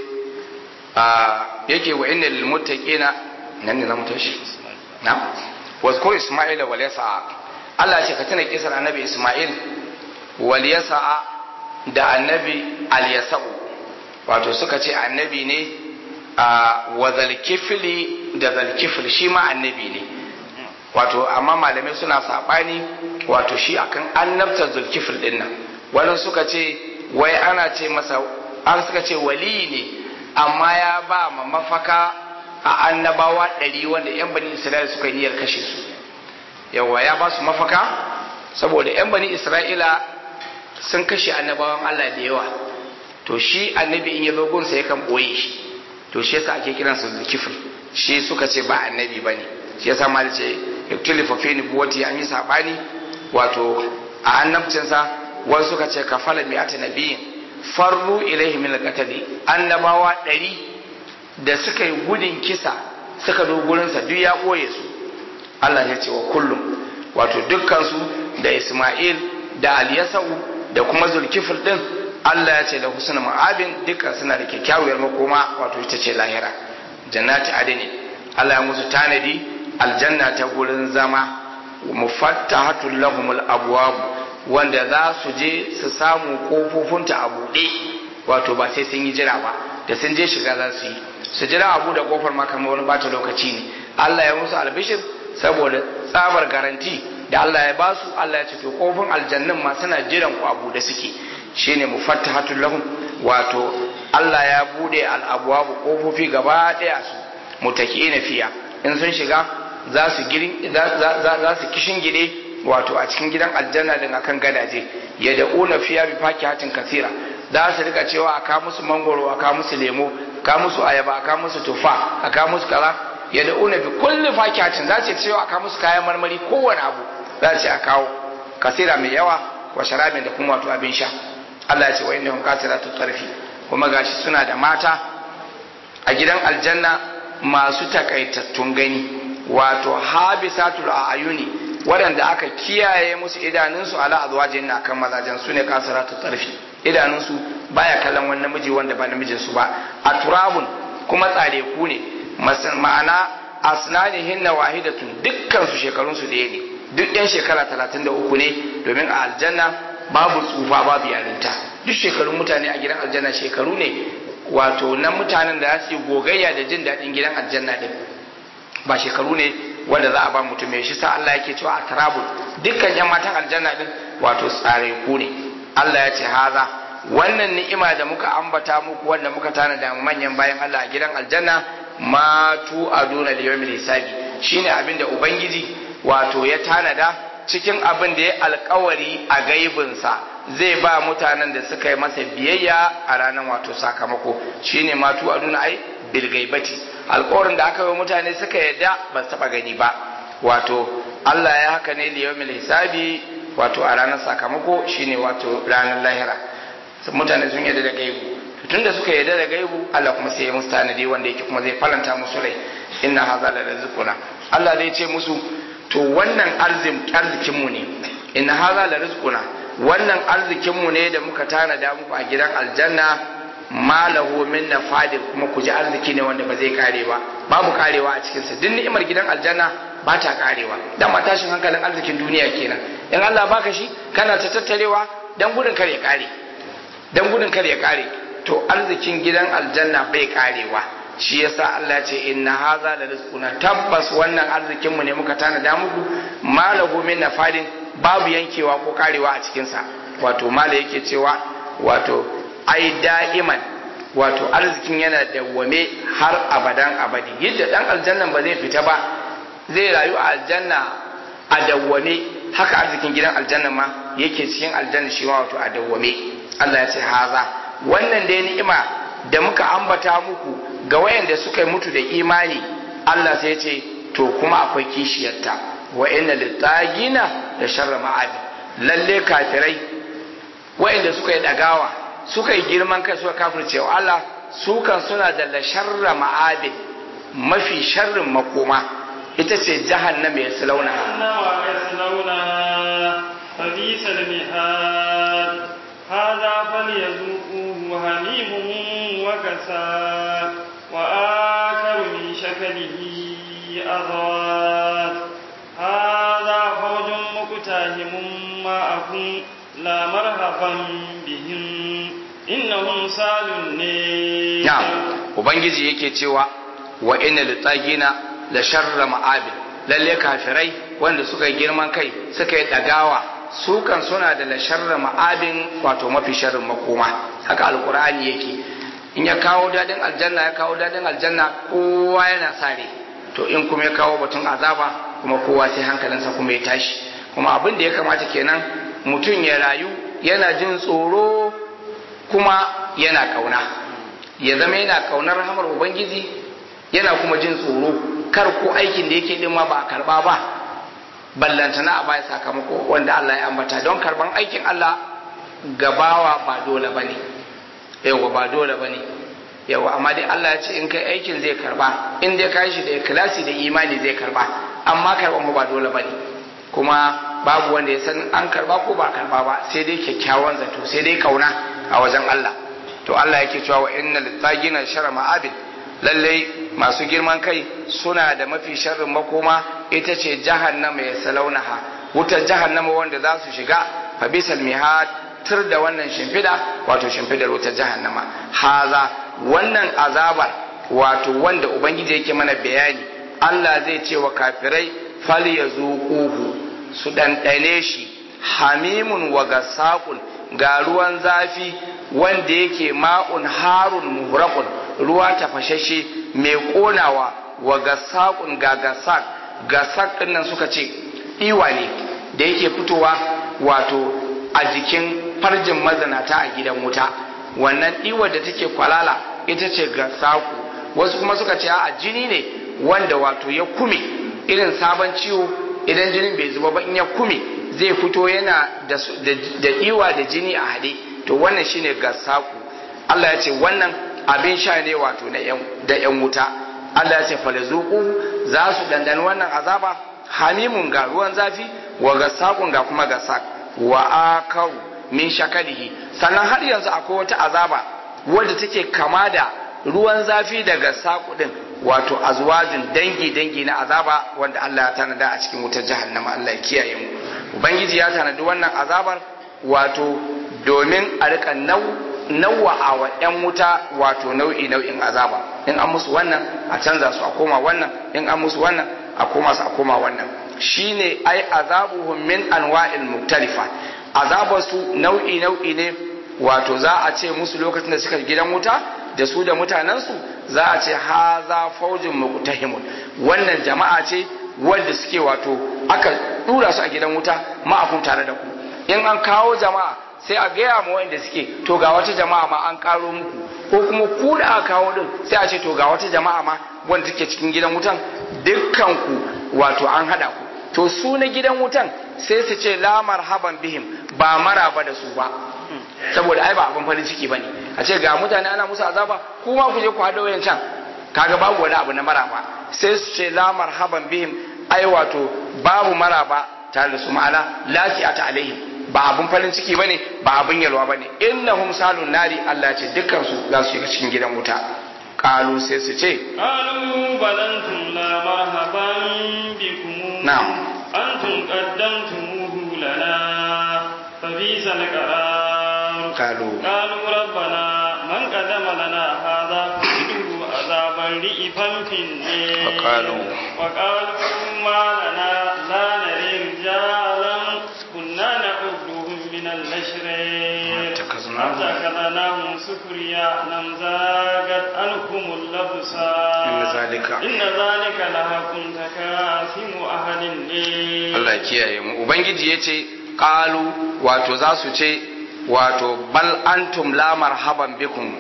a yake wa inna lil muttaqina nan ne zamu tashi. Na'am. Wazkur Isma'ila wal yasa'a. Allah ya ce ka tuna kisar annabi Isma'il wal yasa'a da annabi al yasa'u. Wato suka ce annabi ne a wa zalkifli da zalkifl shi ma annabi ne. Wato amma malamai suna sabani wato shi akan annabtar zulkifl din nan. Wani suka ce wai ana ce masa an suka ce wali ne amma ya ba ma mafaka a annabawa ɗari wanda 'yan bani isra'ila suka yi niyyar kashe su yawa ya ba su mafaka saboda 'yan bani isra'ila sun kashe annabawan allah da yawa to shi annabi in ya zo gunsa yakan ɓoye shi to shi yasa ake kiransa zulkifil shi suka ce ba annabi ba ne shi yasa mal ce iktulifa fi nubuwati an yi saɓani wato a annabcinsa wasu suka ce kafala mi'ata nabiyin farru ilaihi min al-qatli annabawa ɗari da suka yi gudun kisa suka zo gurinsa duk ya ɓoye su Allah ya ce wa kullum wato dukkansu da Isma'il da Aliyasau da kuma Zulkifil din Allah ya ce da husnul ma'abin dukkan suna da kyakkyawar makoma wato ita ce lahira jannati adini Allah ya musu tanadi aljanna ta gurin zama mufattahatul lahumul abwab wanda za su je su samu kofofinta a buɗe wato ba sai sun yi jira ba da sun je shiga za su yi su jira abu da kofar ma kamar wani bata lokaci ne Allah ya musu albishir saboda tsabar garanti da Allah ya basu Allah ya ce to kofin aljannin ma suna jiran ku abu da suke shine mufattahatul lahum wato Allah ya bude al'abwabu kofofi gaba daya su mutaki'ina fiya in sun shiga za su girin za su kishin gide wato a cikin gidan aljanna din akan gadaje ya da'una fiya bi fakihatin kasira za su rika cewa aka musu mangoro aka musu lemo aka musu ayaba aka musu tufa aka musu kaza ya da'una bi kulli fakihatin za su cewa aka musu kayan marmari kowane abu za su a kawo kasira mai yawa wa sharabin da kuma wato abin sha Allah ya ce wa innahum kasiratu tarfi kuma gashi suna da mata a gidan aljanna masu takaitattun gani wato habisatul ayuni waɗanda aka kiyaye musu idanunsu ala azwajin na kan mazajen su ne kasiratu tarfi idanunsu baya kallon wani namiji wanda ba namijin su ba a turabun kuma tsare ku ne ma'ana asnanihin na wahidatun dukkan su shekarun su ɗaya ne duk yan shekara talatin da uku ne domin a aljanna babu tsufa babu yarinta duk shekarun mutane a gidan aljanna shekaru ne wato na mutanen da za su yi gogayya da jin daɗin gidan aljanna din ba shekaru ne wanda za a ba mutum mai shi sa Allah yake cewa a tarabul dukkan yan matan aljanna din wato tsare ku ne Allah ya ce haza wannan ni'ima da muka ambata muku wanda muka tanada manyan bayan Allah a gidan aljanna ma tu aduna liyawmil hisabi shine abin da ubangiji wato ya tanada cikin abin da ya alkawari a gaibinsa zai ba mutanen da suka yi masa biyayya a ranar wato sakamako shine matu a nuna ai bilgaibati alkawarin da aka yi mutane suka yadda ba su taba gani ba wato Allah ya haka ne liyawmil hisabi wato a ranar sakamako shine wato ranar lahira mutane sun yadda da gaibu tun da suka yadda da gaibu Allah kuma sai ya musu tanadi wanda yake kuma zai falanta musu rai inna haza la rizquna Allah zai ce musu to wannan arzikinmu ne inna haza la rizquna wannan arzikinmu ne da muka tanada muku a gidan aljanna malahu min nafadin kuma ku ji arziki ne wanda ba zai kare ba babu karewa a cikinsa duk ni'imar gidan aljanna ba ta karewa dan ma tashin hankalin arzikin duniya kenan in Allah baka shi kana ta tattarewa dan gudun kare kare dan gudun kare kare to arzikin gidan aljanna bai karewa shi yasa Allah ya ce inna haza la rizquna tabbas wannan arzikin mu ne muka tanada muku malahu min nafadin babu yankewa ko karewa a cikin sa wato mala yake cewa wato ai da'iman wato arzikin yana dawwame har abadan abadi yadda dan aljannan ba zai fita ba zai rayu a aljanna a dawwame haka arzikin gidan aljanna ma yake cikin aljanna shi wato a dawwame Allah ya ce haza wannan dai ni'ima da muka ambata muku ga wayanda suka mutu da imani Allah sai ce to kuma akwai kishiyarta wa inna litagina da sharra ma'abi lalle kafirai wayanda suka yi dagawa suka yi girman kai suka kafirce wa Allah su kan suna da la sharra ma'abi mafi sharrin makoma ita ce jahannama ya launa jahannama yaslawna fabisa al-mihad hadha falyazuquhu hamimun wa kasal وآخر من شكله أضوات هذا فوج مقتحم معكم لا مرحبا بهم إنهم سالوا النير نعم وبنجي yake cewa wa inna litagina la sharra ma'abil lalle kafirai wanda suka yi girman kai suka yi dagawa su kan suna da la sharra ma'abin wato mafi sharrin makoma haka alqur'ani yake in ya kawo dadin aljanna ya kawo dadin aljanna kowa yana sare to in kuma ya kawo batun azaba kuma kowa sai hankalinsa kuma ya tashi kuma abin da ya kamata kenan mutum ya rayu yana jin tsoro kuma yana kauna ya zama yana kaunar rahamar ubangiji yana kuma jin tsoro kar ko aikin da yake din ma ba a karba ba ballantana a baya sakamako wanda Allah ya ambata don karban aikin Allah gabawa ba dole bane yawa ba dole ba ne yawa amma dai Allah ya ce in kai aikin zai karba in dai ka shi da ikhlasi da imani zai karba amma karban ba dole bane kuma babu wanda ya san an karba ko ba karba ba sai dai kyakkyawan zato sai dai kauna a wajen Allah to Allah yake cewa wa innal tsagina shara ma'abid lallai masu girman kai suna da mafi sharrin makoma ita ce jahannama ya salaunaha wutar jahannama wanda za su shiga fa bisal mihad tur da wannan shimfida wato shimfidar wutar jahannama haza wannan azabar wato wanda ubangiji yake mana bayani Allah zai ce wa kafirai fal yazuquhu su ɗanɗane shi hamimun wa gasaqun ga ruwan zafi wanda yake ma'un harun muhraqun ruwa tafashashe mai konawa wa gasaqun ga gasaq gasaq din nan suka ce iwa ne da yake fitowa wato a jikin farjin mazanata a gidan wuta wannan iwa da take kwalala ita ce gasaku wasu kuma suka ce a jini ne wanda wato ya kume irin sabon ciwo idan jinin bai zuba ba in ya kume zai fito yana da iwa da jini a haɗe to wannan shine gasaku Allah ya ce wannan abin sha ne wato da yan wuta Allah ya ce falazuku za su dandani wannan azaba hamimun ga ruwan zafi wa gasakun ga kuma gasak wa akaru min shakalihi sannan har yanzu akwai wata azaba wadda take kama da ruwan zafi daga saku din wato azwajin dangi dangi na azaba wanda Allah ya tanada a cikin wutar jahannama Allah ya kiyaye mu ubangiji ya tanadi wannan azabar wato domin a rika nau nawa a wa ‘yan wuta wato nau'i nau'in azaba in an musu wannan a canza su a koma wannan in an musu wannan a koma su a koma wannan shine ai azabuhum min anwa'il muktalifa azabar su nau'i nau'i ne wato za a ce musu lokacin da suka gidan wuta da su da mutanensu za a ce haza faujin muqtahimun wannan jama'a ce wanda suke wato aka dura su a gidan wuta ma'afun tare da ku in an kawo jama'a sai a gaya ma wanda suke to ga wata jama'a ma an karo muku ko kuma ku da aka kawo din sai a ce to ga wata jama'a ma wanda take cikin gidan wutan dukkan ku wato an hada ku to su na gidan wutan sai su ce la marhaban bihim ba maraba da su ba saboda ai ba abin farin ciki bane a ce ga mutane ana musu azaba kuma ku je ku hada wayan can kaga babu wani abu na maraba sai su ce la marhaban bihim ai wato babu maraba tare da su ma'ana lasi'ata alaihim ba abun farin ciki bane ba abun yalwa bane innahum salun nari Allah ce dukkan su za su shiga cikin gidan wuta qalu sai su ce qalu balantum la marhaban bikum na'am antum qaddamtumuhu lana fa bisa al-qarar qalu qalu rabbana man qaddama lana hadha fajidu azaban ri'fan finni Faqalu. wa qalu ma lana la nari rijalan kunna na'udduhum min al-ashrar اتخذناهم. اتخذناهم سخريا نم زاغت عنكم الأبصار إن ذلك- إن ذلك لحق تكاثم أهل الليل Allah ya kiyaye mu ubangiji yace qalu wato za su ce wato bal antum la marhaban bikum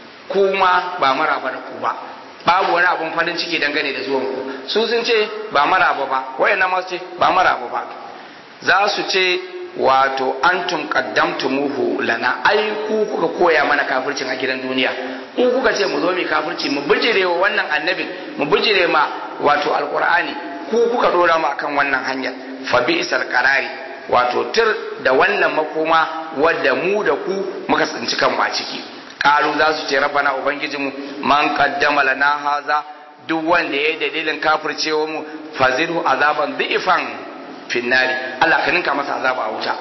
kuma ba maraba da ku ba babu wani abun farin ciki dangane da zuwan ku su sun ce ba maraba ba wayannan ma su ce ba maraba ba za su ce wato antum qaddamtumuhu lana ai ku kuka koya mana kafircin a gidan duniya ku kuka ce mu zo mu kafirci mu bijire wa wannan annabin mu bijire ma wato alqur'ani ku kuka dora mu akan wannan hanyar fa bi'sal qarari wato tir da wannan makoma wadda mu da ku muka tsinci kanmu a ciki qalu za su ce rabbana ubangijinmu man qaddama lana haza duk wanda ya yi dalilin kafircewa mu fazidu azaban dhi'fan finnari Allah ka ninka masa azaba a wuta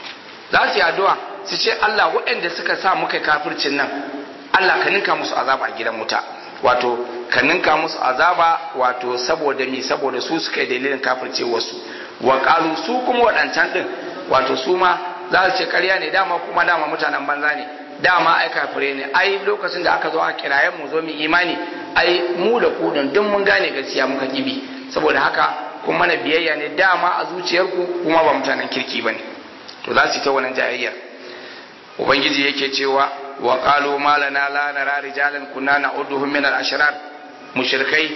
za su yi addu'a su ce Allah waɗanda suka sa muka kafircin nan Allah ka ninka musu azaba a gidan wuta wato ka ninka musu azaba wato saboda mi saboda su suka yi dalilin kafirce wasu wa qalu su kuma waɗancan din wato su ma za su ce ƙarya ne dama kuma dama mutanen banza ne dama ai kafire ne ai lokacin da aka zo a kirayen mu zo mu imani ai mu da ku din duk mun gane gaskiya muka kibi saboda haka kun mana biyayya ne dama a zuciyarku kuma ba mutanen kirki bane to za su yi ta wannan jayayyar ubangiji yake cewa wa qalu ma lana la nara rijalan kunna na'udduhum min al-ashrar mushrikai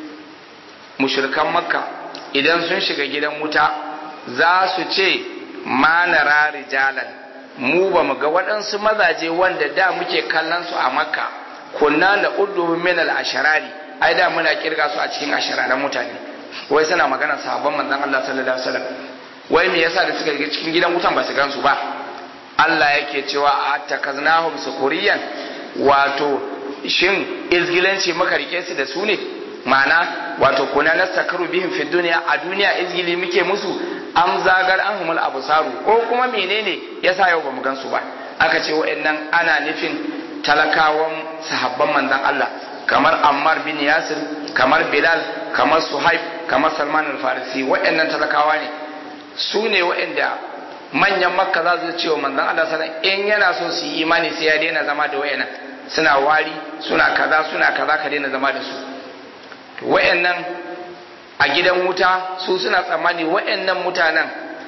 mushrikan makka idan sun shiga gidan wuta za su ce ma nara rijalan mu ba mu ga waɗansu mazaje wanda da muke kallon su a makka kunna na'udduhum min al-ashrari ai da muna kirga su a cikin ashararan mutane wai suna magana sahabban manzon Allah sallallahu alaihi wasallam wai me yasa da suka cikin gidan wutan ba su gansu ba Allah yake cewa atakaznahum sukuriyan wato shin izgilanci maka rike su da su ne ma'ana wato kuna nastakaru bihim fi duniya a duniya izgili muke musu am zagar an humul abusaru ko kuma menene yasa yau bamu gansu ba aka ce wa'annan ana nufin talakawan sahabban manzon Allah kamar Ammar bin Yasir kamar Bilal kamar Suhaib kamar Salman al-Farisi wa'annan talakawa ne su ne wa'anda manyan makka za su ce wa manzon Allah sallallahu in yana so su yi imani sai ya daina zama da wa'annan suna wari suna kaza suna kaza ka daina zama da su to wa'annan a gidan wuta su suna tsammani wa'annan mutanen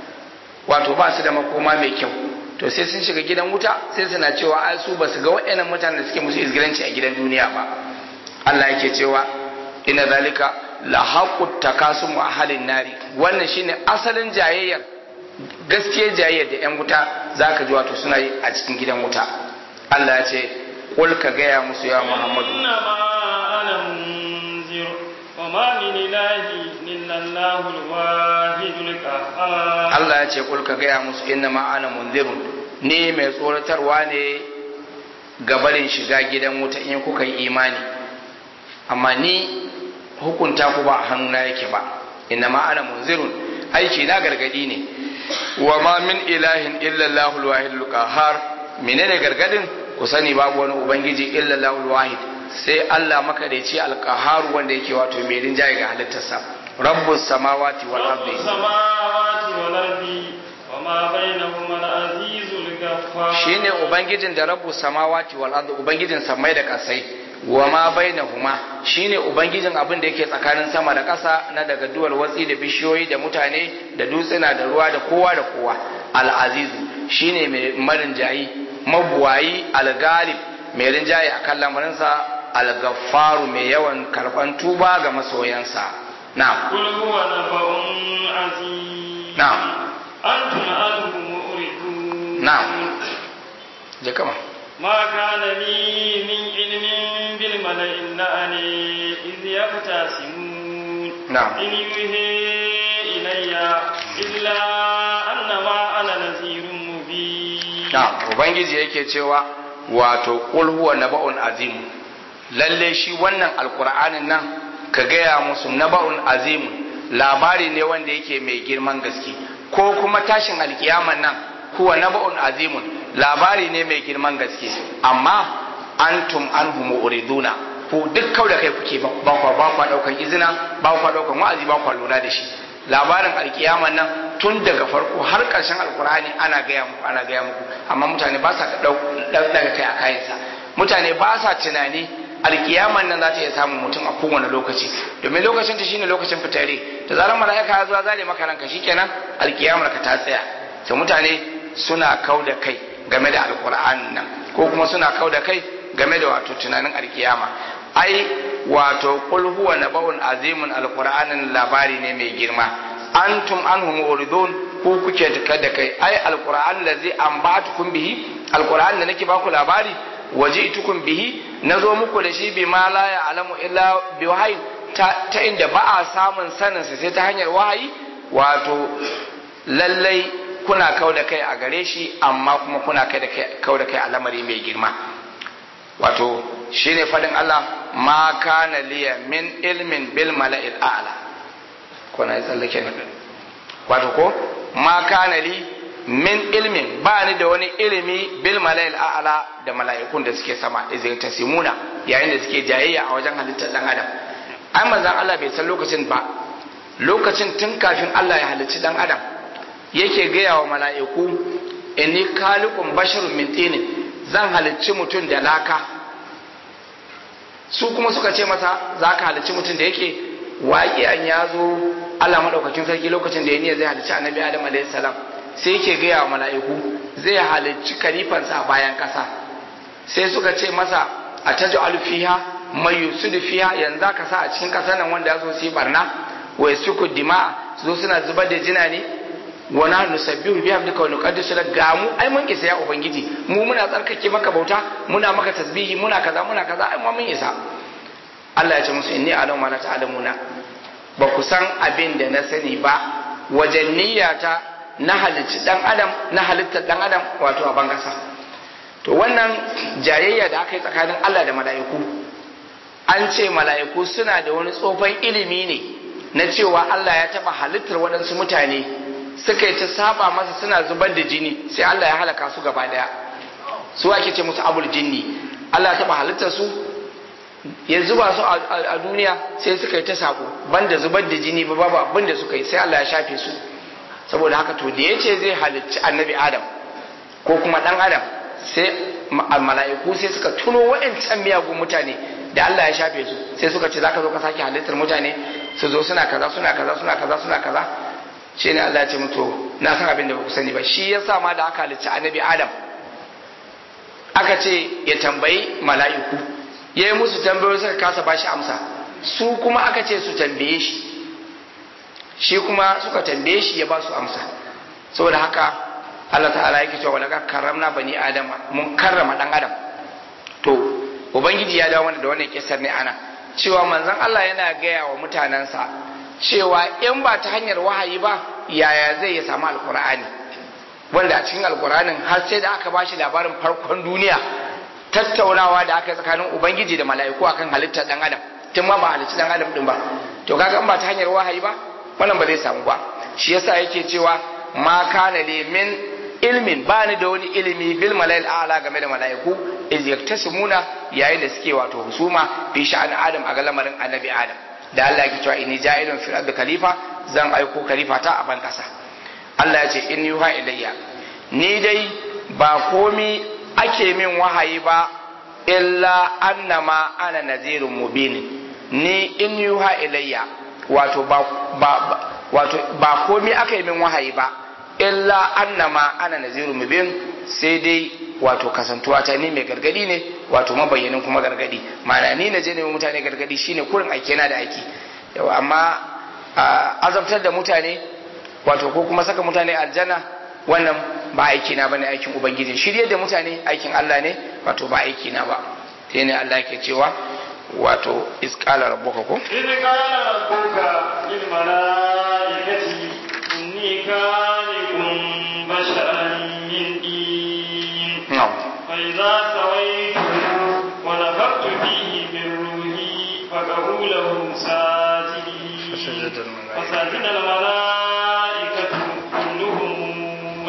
wato ba su da makoma mai kyau to sai sun shiga gidan wuta sai suna cewa ai su ba su ga wa'annan mutanen da suke musu izgilanci a gidan duniya ba Allah yake cewa inna zalika la haqqut takasum wa ahlin nari wannan shine asalin jayayyar gaskiyar jayayyar da yan wuta zaka ji wato suna yi a cikin gidan wuta Allah ya ce qul ka gaya musu ya Muhammadu inna ma ana munzir wa ma min ilahi illa Allahu al-wahidul qahhar Allah ya ce qul ka gaya musu inna ma ana munzirun ni mai tsoratarwa ne gabarin shiga gidan wuta in kuka yi imani amma ni hukunta ku ba a hannuna yake ba inna ma ana munzirun aiki na gargadi ne wa ma min ilahin illa Allahul wahidul qahhar menene gargadin ku sani babu wani ubangiji illa Allahul wahid sai Allah makadaici alqahhar wanda yake wato mai rinjaye ga halittarsa rabbus samawati wal ardi rabbus samawati wal ardi wa ma bainahuma al-azizul ghaffar shine ubangijin da rabbus samawati wal ardi ubangijin samai da kasai wa ma bainahuma shine ubangijin abin da yake tsakanin sama da ƙasa na daga duwal watsi da bishiyoyi da mutane da dutsuna da ruwa da kowa da kowa al-azizu shine mai marin jayi mabuwayi al-galib mai rinjaye akan lamarinsa al-gaffaru mai yawan karban tuba ga masoyansa na'am qul huwa nabaun azim na'am antum anhu mu'ridun na'am je kama ما كان لي من علم بالملئ إلا أن إذ يختصمون نعم. إن يوحي إلي إلا أنما أنا نذير مبين na ubangiji yake cewa wato qul huwa naba'un azim lalle shi wannan alqur'anin nan ka gaya musu naba'un azim labari ne wanda yake mai girman gaske ko kuma tashin alkiyaman nan huwa naba'un azimun labari ne mai girman gaske amma antum anhu mu'riduna ku duk kau da kai kuke ba ba kwa ba kwa daukan izina ba kwa daukan wa'azi ba kwa lura da shi labarin alkiyaman nan tun daga farko har ƙarshen alkur'ani ana gaya muku ana gaya muku amma mutane ba sa daga kai a kayansa mutane ba sa tunani alkiyaman nan za ta iya samun mutum a kowane lokaci domin lokacin ta shine lokacin fitare da zarar mala'ika ya zo zare maka ranka shikenan alkiyamar ka ta tsaya to mutane suna kau da kai game da alkur'anin nan ko kuma suna kau da kai game da wato tunanin alkiyama ai wato qul huwa nabawun azimun alqur'anin labari ne mai girma antum anhum muridun ku kuke tuka da kai ai alqur'an allazi anbatukum bihi alqur'an da nake baku labari waji'tukum bihi nazo muku da shi bima la ya'lamu illa bi wahyi ta, ta inda ba a samun sanin sa sai ta hanyar wahayi wato lallai kuna kau da kai a gare shi amma kuma kuna kai da kai kau da kai a lamari mai girma wato shine fadin Allah ma kana liya min ilmin bil mala'il a'la ko na yi tsallake ne wato ko ma kana li min ilmin ba ni da wani ilimi bil mala'il a'la da mala'ikun da suke sama izin tasimuna yayin da suke jayayya a wajen halittar dan adam ai manzon Allah bai san lokacin ba lokacin tun kafin Allah ya halicci dan adam yake gaya wa mala'iku inni khaliqun basharun min tinin zan halicci mutum da laka su kuma suka ce masa za ka halicci mutum da yake waƙiyan ya zo Allah maɗaukakin sarki lokacin da ya niyya zai halicci annabi Adam alaihi salam sai yake gaya wa mala'iku zai halicci kalifansa a bayan ƙasa sai suka ce masa a tajo alfiha mai yusudu fiha yanzu ka sa a cikin ƙasar nan wanda ya zo su yi barna wa yasuku dima'a su zo suna zubar da jina ne wa na nusabbihu bi hamdika wa nuqaddisu lak ga mu ai mun isa ya ubangiji mu muna tsarkake maka bauta muna maka tasbihi muna kaza muna kaza ai mun isa Allah ya ce musu inni a'lamu ma la ta'lamuna ba ku san abin da na sani ba wajen niyyata na halicci dan adam na halittar dan adam wato a bangasa to wannan jayayya da aka yi tsakanin Allah da mala'iku an ce mala'iku suna da wani tsofan ilimi ne na cewa Allah ya taba halittar waɗansu mutane suka yi ta saba masa suna zubar da jini sai Allah ya halaka su gaba daya su ake ce musu abul jinni Allah ya taba halittar su ya zuba su a duniya sai suka yi ta sabo banda zubar da jini ba babu abin da suka yi sai Allah ya shafe su saboda haka to da yace zai halicci annabi Adam ko kuma dan Adam sai mala'iku sai suka tuno wa'ancan miyagun mutane da Allah ya shafe su sai suka ce zaka zo ka sake halittar mutane su zo suna kaza suna kaza suna kaza suna kaza shi ne Allah ya ce mutu na san abin da ba ku sani ba shi yasa ma da aka halicci annabi Adam aka ce ya tambayi mala'iku ya yi musu tambayoyi suka kasa bashi amsa su kuma aka ce su tambaye shi shi kuma suka tambaye shi ya ba su amsa saboda haka Allah ta'ala yake cewa wala karramna bani adam mun karrama dan adam to ubangiji ya dawo da wannan kisar ne ana cewa manzon Allah yana gaya wa mutanensa cewa in ba ta hanyar wahayi ba yaya zai ya samu alkur'ani wanda a cikin alkur'anin har sai da aka bashi labarin farkon duniya tattaunawa da aka yi tsakanin ubangiji da mala'iku akan halittar dan adam tun ma ba halitta dan adam din ba to kaga in ba ta hanyar wahayi ba wannan ba zai samu ba shi yasa yake cewa ma kana li min ilmin ba ni da wani ilimi bil malail a'la game da mala'iku iz yaktasimuna yayin da suke wato husuma fi sha'an adam a ga lamarin annabi adam da Allah yake cewa inni ja'ilun fil ardi khalifa zan aiko khalifa ta a ban kasa Allah ya ce in yuha ilayya ni dai ba komi ake min wahayi ba illa annama ana nazirun mubin ni in yuha ilayya wato ba ba wato ba komi aka yi min wahayi ba illa annama ana nazirun mubin sai dai wato kasantuwa ta ni mai gargadi ne wato mabayyanin kuma gargadi ma'ana ni na je ne mutane gargadi shine kurin aike na da aiki yawa amma azabtar da mutane wato ko kuma saka mutane aljanna wannan ba aiki na bane aikin ubangiji shirye da mutane aikin Allah ne wato ba aiki na ba sai ne Allah yake cewa wato isqala rabbuka ko isqala rabbuka lil malaikati inni khaliqun basharan min din fa idza sawaytu wa nafakhtu fihi min ruhi faqulu lahu sajidin fasajada al malaikatu kulluhum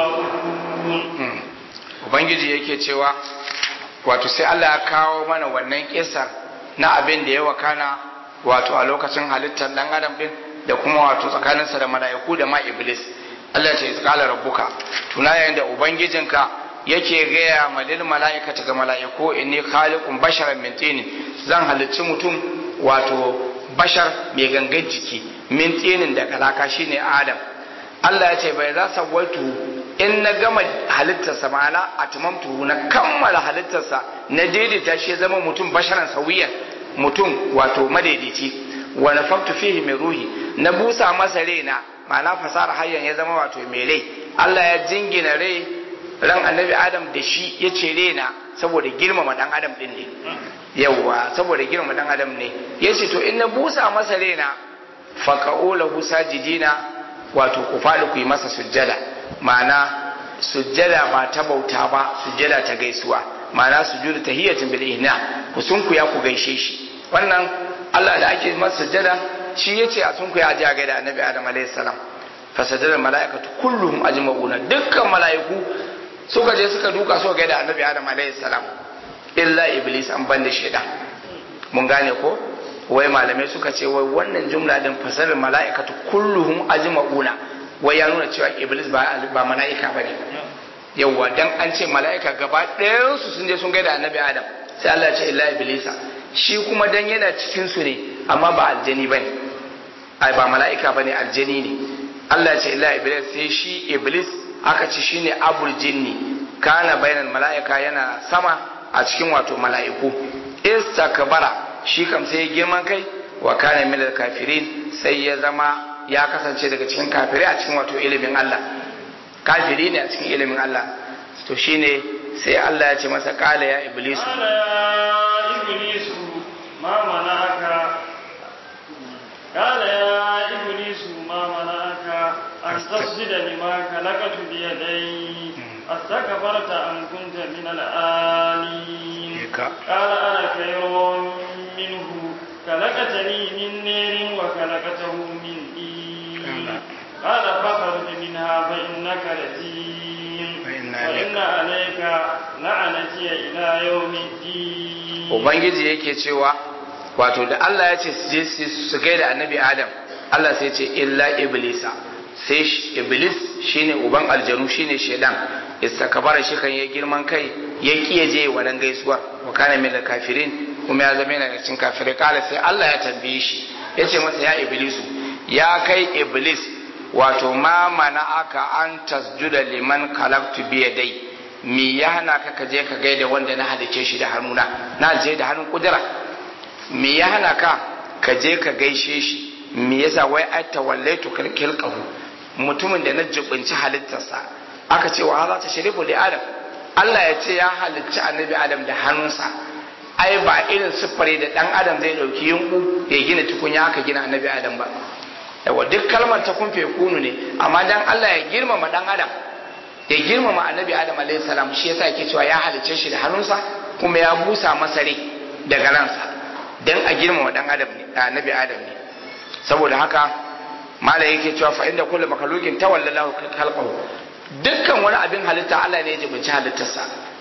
ajma'un ubangiji yake cewa wato sai Allah ya kawo mana wannan kisar na abin da ya wakana wato a lokacin halittar dan adam din da kuma wato tsakaninsa da mala'iku da ma iblis Allah ya ce qala rabbuka tuna yayin da ubangijinka yake gaya ma lil mala'ikata ga mala'iku inni khaliqun basharan min tin zan halicci mutum wato bashar mai gangan jiki min tinin da kalaka shine adam Allah ya ce bai za sawaitu in na gama halittarsa ma'ana a tumamtu na kammala halittarsa na daidaita shi ya zama mutum basharan sauyiyan mutum wato madaidaici wa nafaktu fihi mai ruhi na busa masa raina ma'ana fasara hayyan ya zama wato mai rai Allah ya jingina rai ran annabi adam da shi ya ce raina saboda girmama dan adam din ne yawwa saboda girmama dan adam ne ya ce to in na busa masa raina faqa'ulahu sajidina wato ku faɗi ku yi masa sujjada ma'ana sujjada ba ta bauta ba sujjada ta gaisuwa ma'ana sujudu tahiyatin bil ihna ku sunkuya ku gaishe shi wannan Allah da ake masa sujjada shi yace a sunkuya aje ga da Annabi Adam alayhi salam fasajada malaikatu kulluhum ajma'una dukkan malaiku suka je suka duka suka ga da Annabi Adam alayhi salam illa iblis an banda shaidan mun gane ko wai malamai suka ce wai wannan jumla din fasarar mala'ikatu kulluhum ajma'una wai ya nuna cewa iblis ba ba mala'ika bane yawwa dan an ce mala'ika gaba ɗayan su sun je sun gaida annabi adam sai Allah ya ce illa iblisa shi kuma dan yana cikin su ne amma ba aljani bane ai ba mala'ika bane aljani ne Allah ya ce illa iblis sai shi iblis aka ci shine abul jinni kana bainal mala'ika yana sama a cikin wato mala'iku istakbara shi kam sai ya girman kai wa kana minal kafirin sai ya zama ya kasance daga cikin kafirai a cikin wato ilimin Allah kafiri ne a cikin ilimin Allah to shine sai Allah ya ce masa kala ya iblisu قال يا إبليس ما منعك قال يا إبليس ما منعك أن تسجد لما خلقت بيدي استكبرت أم كنت من العالين قال أنا خير منه خلقتني من نير وخلقته من دين قال فاخرج منها فإنك رجيم وإن عليك لعنتي إلى يوم الدين ubangiji yake cewa wato da Allah ya ce su je su gaida annabi Adam Allah sai ce illa iblisa sai iblis shine uban aljanu shine shedan istakbara shi kan ya girman kai ya kiye je wannan gaisuwar wa kana min kafirin kuma ya zama yana cikin kafirai kala sai Allah ya tambaye shi yace masa ya iblisu ya kai iblis wato ma mana aka an tasjuda liman kalaktu biyadai mi ya hana ka ka je ka gaida wanda na halice shi da hannuna na je da hannun kudura mi ya hana ka ka je ka gaishe shi mi yasa wai ai tawallaitu kilqahu mutumin da na jibinci halittarsa aka ce wa za ta sharifu li adam Allah ya ce ya halicci annabi adam da hannunsa ai ba irin siffare da dan adam zai dauki yunku ya gina tukunya aka gina annabi adam ba yawa duk kalmar ta kun kunu ne amma dan Allah ya girmama dan adam ya girmama annabi adam alayhi salam shi yasa yake cewa ya halicce shi da hannunsa kuma ya busa masa rai daga ransa dan a girmama dan adam ne annabi adam ne saboda haka malai yake cewa fa inda kullu makhluqin tawallallahu khalqahu dukkan wani abin halitta Allah ne ya jibinci halittarsa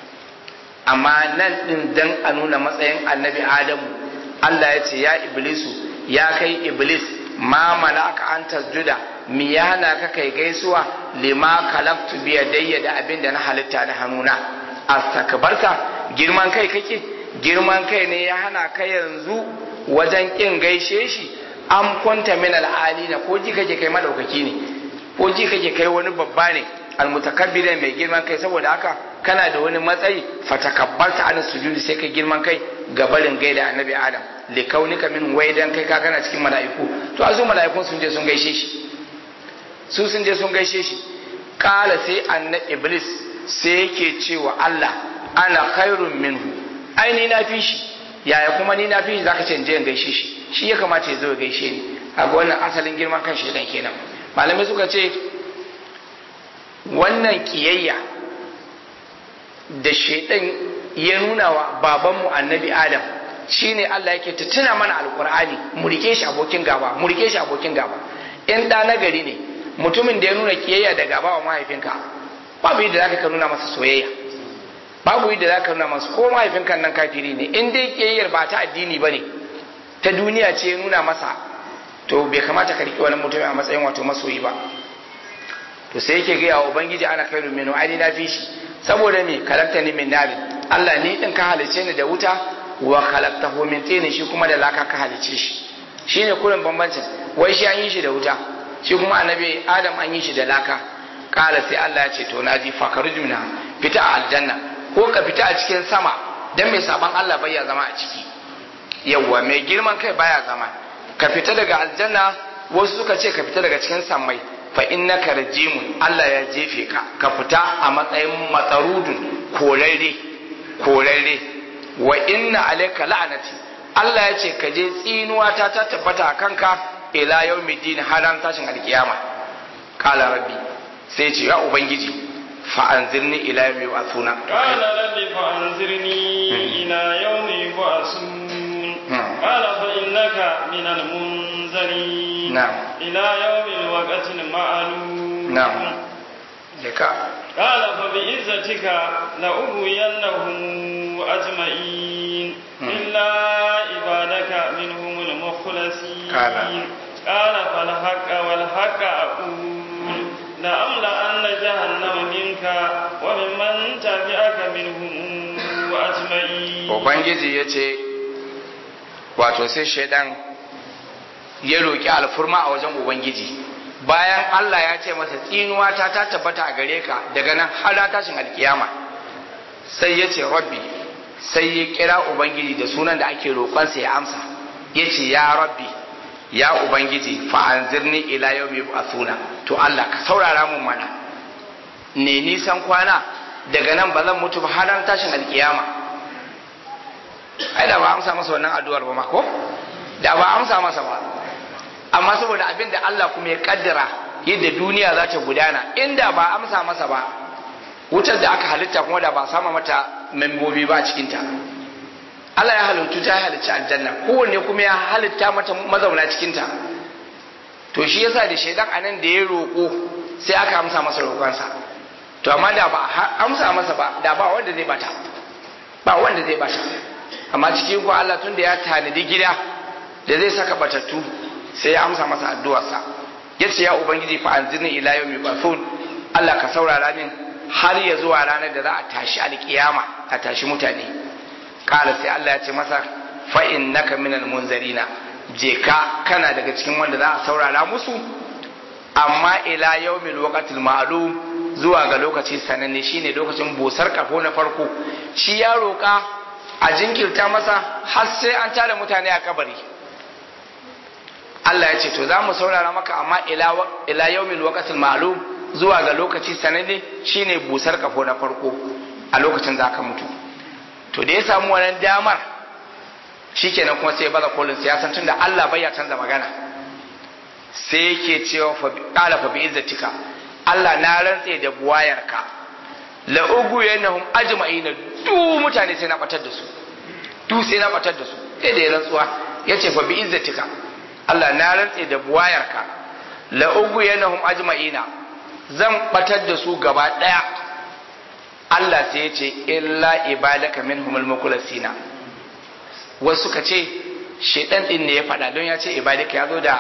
amma nan din dan a nuna matsayin annabi adamu Allah ya ce ya iblisu ya kai iblis ma malaka an tasjuda mi ya hana ka kai gaisuwa lima kalaktu bi yadayya da abin da na halitta da hannuna astakbarta girman kai kake girman kai ne ya hana ka yanzu wajen kin gaishe shi an kwanta min al'alina ko ji kake kai madaukaki ne ko ji kake kai wani babba ne almutakabbir mai girman kai saboda haka kana da wani matsayi fatakabbarta an sujudi sai kai girman kai ga barin gaida annabi adam li kaunika min waidan kai ka kana cikin mala'iku to azu mala'ikun sun je sun gaishe shi su sun je sun gaishe shi kala sai anna iblis sai yake cewa Allah ana khairun minhu ai ni na fi shi yaya kuma ni na fi shi zaka ce in je in gaishe shi shi ya kamata ya zo ya gaishe ni kaga wannan asalin girman kan shedan kenan malamai suka ce wannan kiyayya da shedan ya nuna wa babanmu annabi adam shine Allah yake ta tuna mana alkur'ani mu rike shi abokin gaba mu rike shi abokin gaba in da na gari ne mutumin da ya nuna kiyayya da gaba wa mahaifinka babu yadda zaka ka nuna masa soyayya babu yadda zaka nuna masa ko mahaifinka nan kafiri ne in dai kiyayyar ba ta addini bane ta duniya ce ya nuna masa to bai kamata ka riƙe wani mutum a matsayin wato masoyi ba to sai yake gaya wa ubangiji ana kai rumino ai na fi shi saboda me kalakta ni min narin Allah ni din ka halice ni da wuta wa khalaqtahu min tin shi kuma da laka ka halice shi shine kurin bambancin wai shi an yi shi da wuta shi kuma annabi adam an yi shi da laka kala sai Allah ya ce to naji fakaruj minha fita a aljanna ko ka fita a cikin sama dan mai saban Allah bai ya zama a ciki yawwa mai girman kai baya zama ka fita daga aljanna wasu suka ce ka fita daga cikin sammai fa innaka rajimun Allah ya jefe ka ka fita a matsayin matsarudun korarre korarre wa inna alayka la'anati Allah ya ce ka je tsinuwa ta ta tabbata a kanka ila yawmiddin haran tashin alkiyama qala rabbi sai ce ya ubangiji fa anzirni ila yawmi yub'athuna qala rabbi fa anzirni ila yawmi yub'athun قال فإنك من المنذرين نعم إلى يوم الوقت المعلوم نعم لك قال فبعزتك لأغوينهم أجمعين إلا عبادك منهم المخلصين قال قال فالحق والحق أقول لأملأن جهنم منك وممن تبعك منهم أجمعين Ubangiji ya ce, wato sai shaidan ya roƙi alfurma a wajen Ubangiji, bayan Allah ya ce masa tsinuwa ta ta tabbata a gare ka daga nan har tashin alkiyama, sai ya ce rabbi sai ya kira Ubangiji da sunan da ake roƙonsa ya amsa, ya ce ya rabbi ya Ubangiji fa'anzirni ila yau mai suna, to Allah ka saurara mun mana, ne nisan kwana daga nan ba zan mutu ba har tashin alkiyama. ai da ba amsa masa wannan addu'ar ba ma ko da ba amsa masa ba amma saboda abin da Allah kuma ya kaddara yadda duniya za ta gudana inda ba amsa masa ba wutar da aka halitta kuma da ba sama mata membobi ba cikinta Allah ya halittu ta halicci aljanna kowanne kuma ya halitta mata mazauna cikinta to shi yasa da shaidan anan da ya roƙo sai aka amsa masa roƙonsa to amma da ba amsa masa ba da ba wanda zai bata ba wanda zai bata amma cikin ko Allah tun da ya tanadi gida da zai saka batattu sai ya amsa masa addu'arsa yace ya ubangiji fa anzirni ila yawmi ba'thun Allah ka saurara min har ya zuwa ranar da za a tashi alkiyama a tashi mutane kala sai Allah ya ce masa fa innaka minal munzarina je ka kana daga cikin wanda za a saurara musu amma ila yawmil waqtil ma'lum zuwa ga lokaci sananne shine lokacin busar kafo na farko shi ya roka a jinkirta masa har sai an tara mutane a kabari Allah ya ce to za mu saurara maka amma ila ila yawmil waqtil ma'lum zuwa ga lokaci sananne shine busar kafo na farko a lokacin za ka mutu to da ya samu wannan damar shikenan kuma sai ya baza kolin siyasan tun da Allah bai ya canza magana sai yake cewa fa qala fa bi izzatika Allah na rantse da buwayarka la ugu yanahum ajma'ina du mutane sai na batar da su du sai na batar da su sai da ya rantsuwa yace fa bi izzatika Allah na rantse da buwayarka la ugu yanahum ajma'ina zan batar da su gaba daya Allah sai ya ce illa ibadaka minhumul mukhlasina wasu suka ce shedan din ne ya faɗa don ya ce ibadaka ya zo da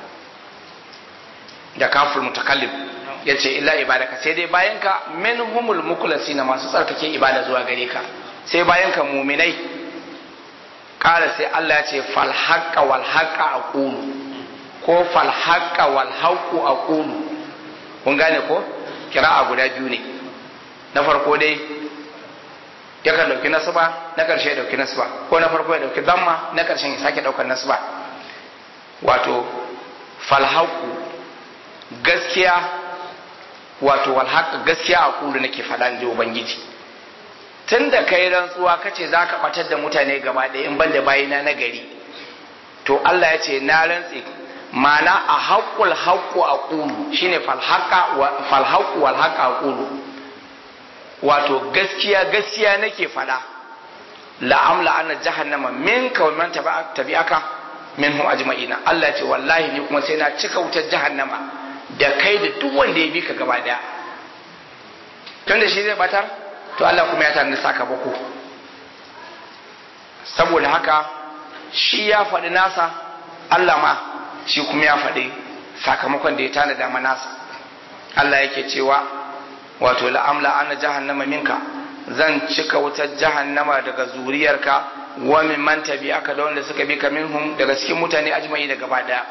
da kafir mutakallim ya ce illa ibadaka sai dai bayan ka minhumul mukhlasina masu tsarkake ibada zuwa gare ka sai bayan ka muminai kala sai Allah ya ce fal haqqa wal haqqa aqulu ko fal haqqa wal haqqu aqulu kun gane ko kira'a guda biyu ne na farko dai yakan dauki nasba na karshe ya dauki nasba ko na farko ya dauki damma na karshen ya sake daukar nasba wato falhaku gaskiya wato walhaka gaskiya a kulu nake faɗa ji ubangiji tun da kai rantsuwa kace za ka ɓatar da mutane gaba ɗaya in ban da bayina na gari to Allah ya ce na rantse mana a haƙul haƙu a ƙulu shine falhaƙu wal haƙa a ƙulu wato gaskiya gaskiya nake faɗa la'amla ana jahannama min kawai man tabi'aka min hum ajma'ina Allah ya ce wallahi ni kuma sai na cika wutar jahannama da kai da duk wanda ya bi ka gaba daya tun da shi zai batar to Allah kuma ya tana sakamako saboda haka shi ya faɗi nasa Allah ma shi kuma ya faɗi sakamakon da ya tana dama nasa Allah yake cewa wato la'amla ana jahannama minka zan cika wutar jahannama daga zuriyarka wa min man tabi'aka da wanda suka bi ka minhum daga cikin mutane ajma'i da gaba daya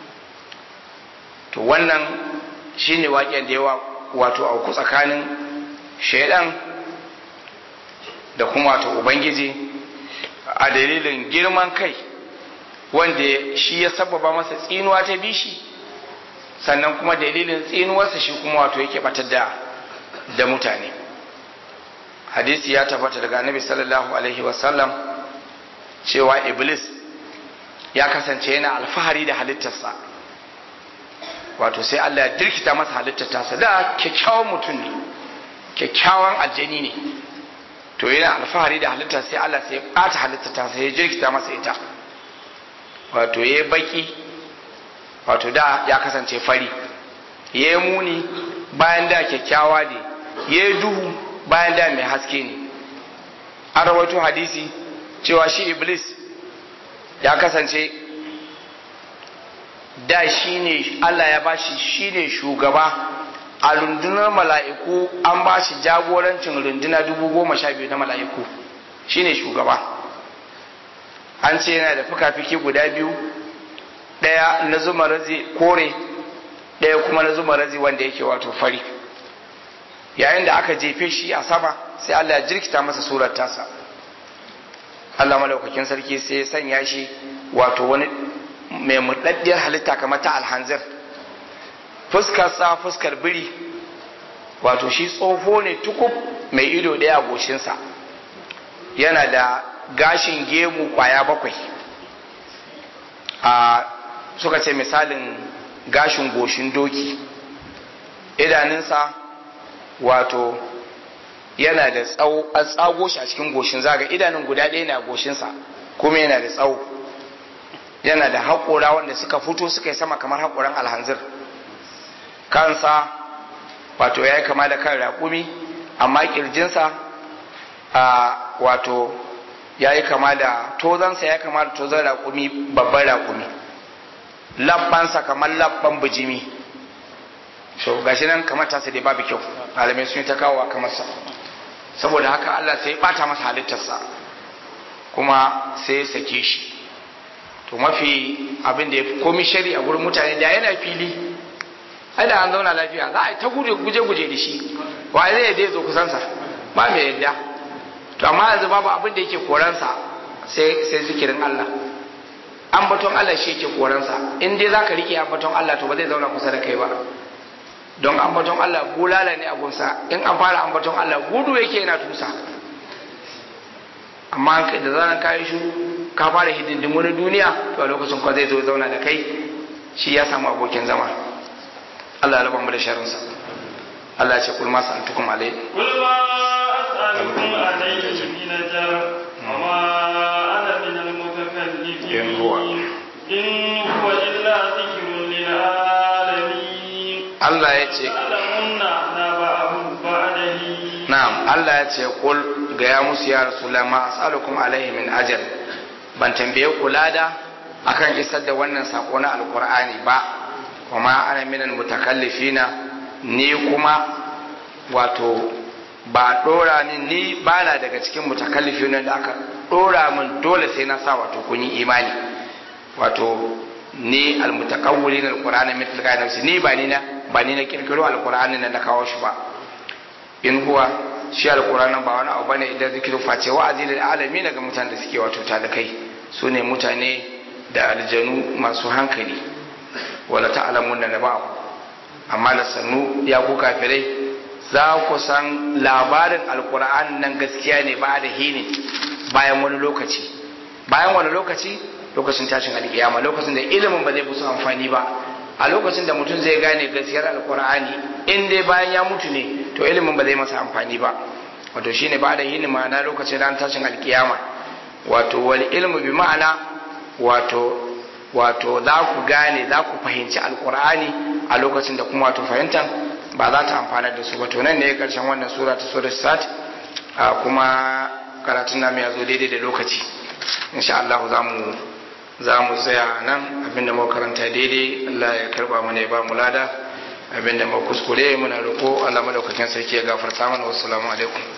to wannan shine waƙen da yawa wato auku tsakanin shaidan da kuma wato ubangiji a dalilin girman kai wanda shi ya sababa masa tsinuwa ta bishi sannan kuma dalilin tsinuwarsa shi kuma wato yake batar da da mutane hadisi ya tabbata daga annabi sallallahu alaihi wasallam cewa iblis ya kasance yana alfahari da halittarsa wato sai Allah ya dirkita masa halittar tasa da kyakkyawan mutum ne kyakkyawan aljani ne to yana alfahari da halittar sai Allah sai ya ɓata halittar tasa ya jirkita masa ita wato ya baki wato da ya kasance fari ya yi muni bayan da kyakkyawa ne ya yi duhu bayan da mai haske ne an rawaito hadisi cewa shi iblis ya kasance da shi ne Allah ya bashi shi ne shugaba a rundunar mala'iku an ba shi jagorancin runduna dubu goma sha biyu na mala'iku shi ne shugaba an ce yana da fuka-fiki guda biyu ɗaya na zuma razi kore ɗaya kuma na zuma razi wanda yake wato fari yayin da aka jefe shi a sama sai Allah ya jirkita masa surar tasa Allah malaukakin sarki sai ya sanya shi wato wani mai murɗaɗɗiyar halitta kamar ta alhanzir fuskar sa fuskar biri wato shi tsoho ne tukub mai ido ɗaya a goshinsa yana da gashin gemu kwaya bakwai a suka ce misalin gashin goshin doki idanunsa wato yana da tsawo an tsago shi a cikin goshin zaga idanun guda ɗaya na goshinsa kuma yana da tsawo yana da haƙora wanda suka fito suka yi sama kamar haƙoran alhanzir kansa wato ya yi kama da kan raƙumi amma ƙirjinsa a wato ya yi kama da tozansa ya kama da tozan raƙumi babban raƙumi labbansa kamar labban bijimi so gashi nan kamar tasa dai babu kyau malamai sun yi ta kawo kamar sa saboda haka Allah sai ya bata masa halittarsa kuma sai ya sake shi to mafi abin da ya fi komi shari a gurin mutane da yana fili ai da an zauna lafiya za a yi ta guje-guje da shi wa zai yadda zo kusansa ba mai yadda to amma yanzu babu abin da yake koransa sai zikirin Allah ambaton Allah shi yake koransa in dai za ka riƙe ambaton Allah to ba zai zauna kusa da kai ba don ambaton Allah bulala ne a gunsa in an fara ambaton Allah gudu yake yana tusa amma da zaran kayi shi ka fara hidindin wani duniya to a lokacin kwa zai zo zauna da kai shi ya samu abokin zama Allah ya raba mu da sharinsa Allah ya ce kul ma sa'altukum alai قل ما أسألكم عليه من أجر وما أنا من المتكلفين إن هو- إن هو إلا ذكر للعالمين Allah ya ce تعلمون نبأه بعده na'am Allah ya ce kul ga ya musu ya rasulullah ma as'alukum alaihi min ajr ban tambaye ku lada akan isar da wannan sako na alqur'ani ba kuma ana minal mutakallifina ni kuma wato ba dora ni ni bana daga cikin mutakallifina da aka dora min dole sai na sa wato kun yi imani wato ni almutakawwilin alqur'ani mithl ka nafsi ni ba ni na ba ni na kirkiro alqur'ani na na kawo shi ba in huwa shi alqur'anin ba wani abu bane idan zikiru face wa'azi lil alamin ga mutanen da suke wato talakai su ne mutane da aljanu masu hankali wala ta'lamun da ba amma da sannu ya ku kafirai za ku san labarin alqur'an nan gaskiya ne ba da hini bayan wani lokaci bayan wani lokaci lokacin tashin alkiyama lokacin da ilimin ba zai musu amfani ba a lokacin da mutum zai gane gaskiyar alkur'ani in dai bayan ya mutu ne to ilimin ba zai masa amfani ba wato shine ba da yin ma'ana lokacin ran tashin alkiyama wato wal ilmu bi ma'ana wato wato za ku gane za ku fahimci alkur'ani a lokacin da kuma wato fahimtan ba za ta amfana da su ba to nan ne karshen wannan sura ta sura sat kuma karatun namu ya zo daidai da lokaci insha Allah za mu za mu tsaya nan abinda muka karanta daidai Allah ya karba mana ya ba mu lada abinda muka kuskure muna roƙo Allah madaukakin sarki ya gafarta mana wassalamu alaikum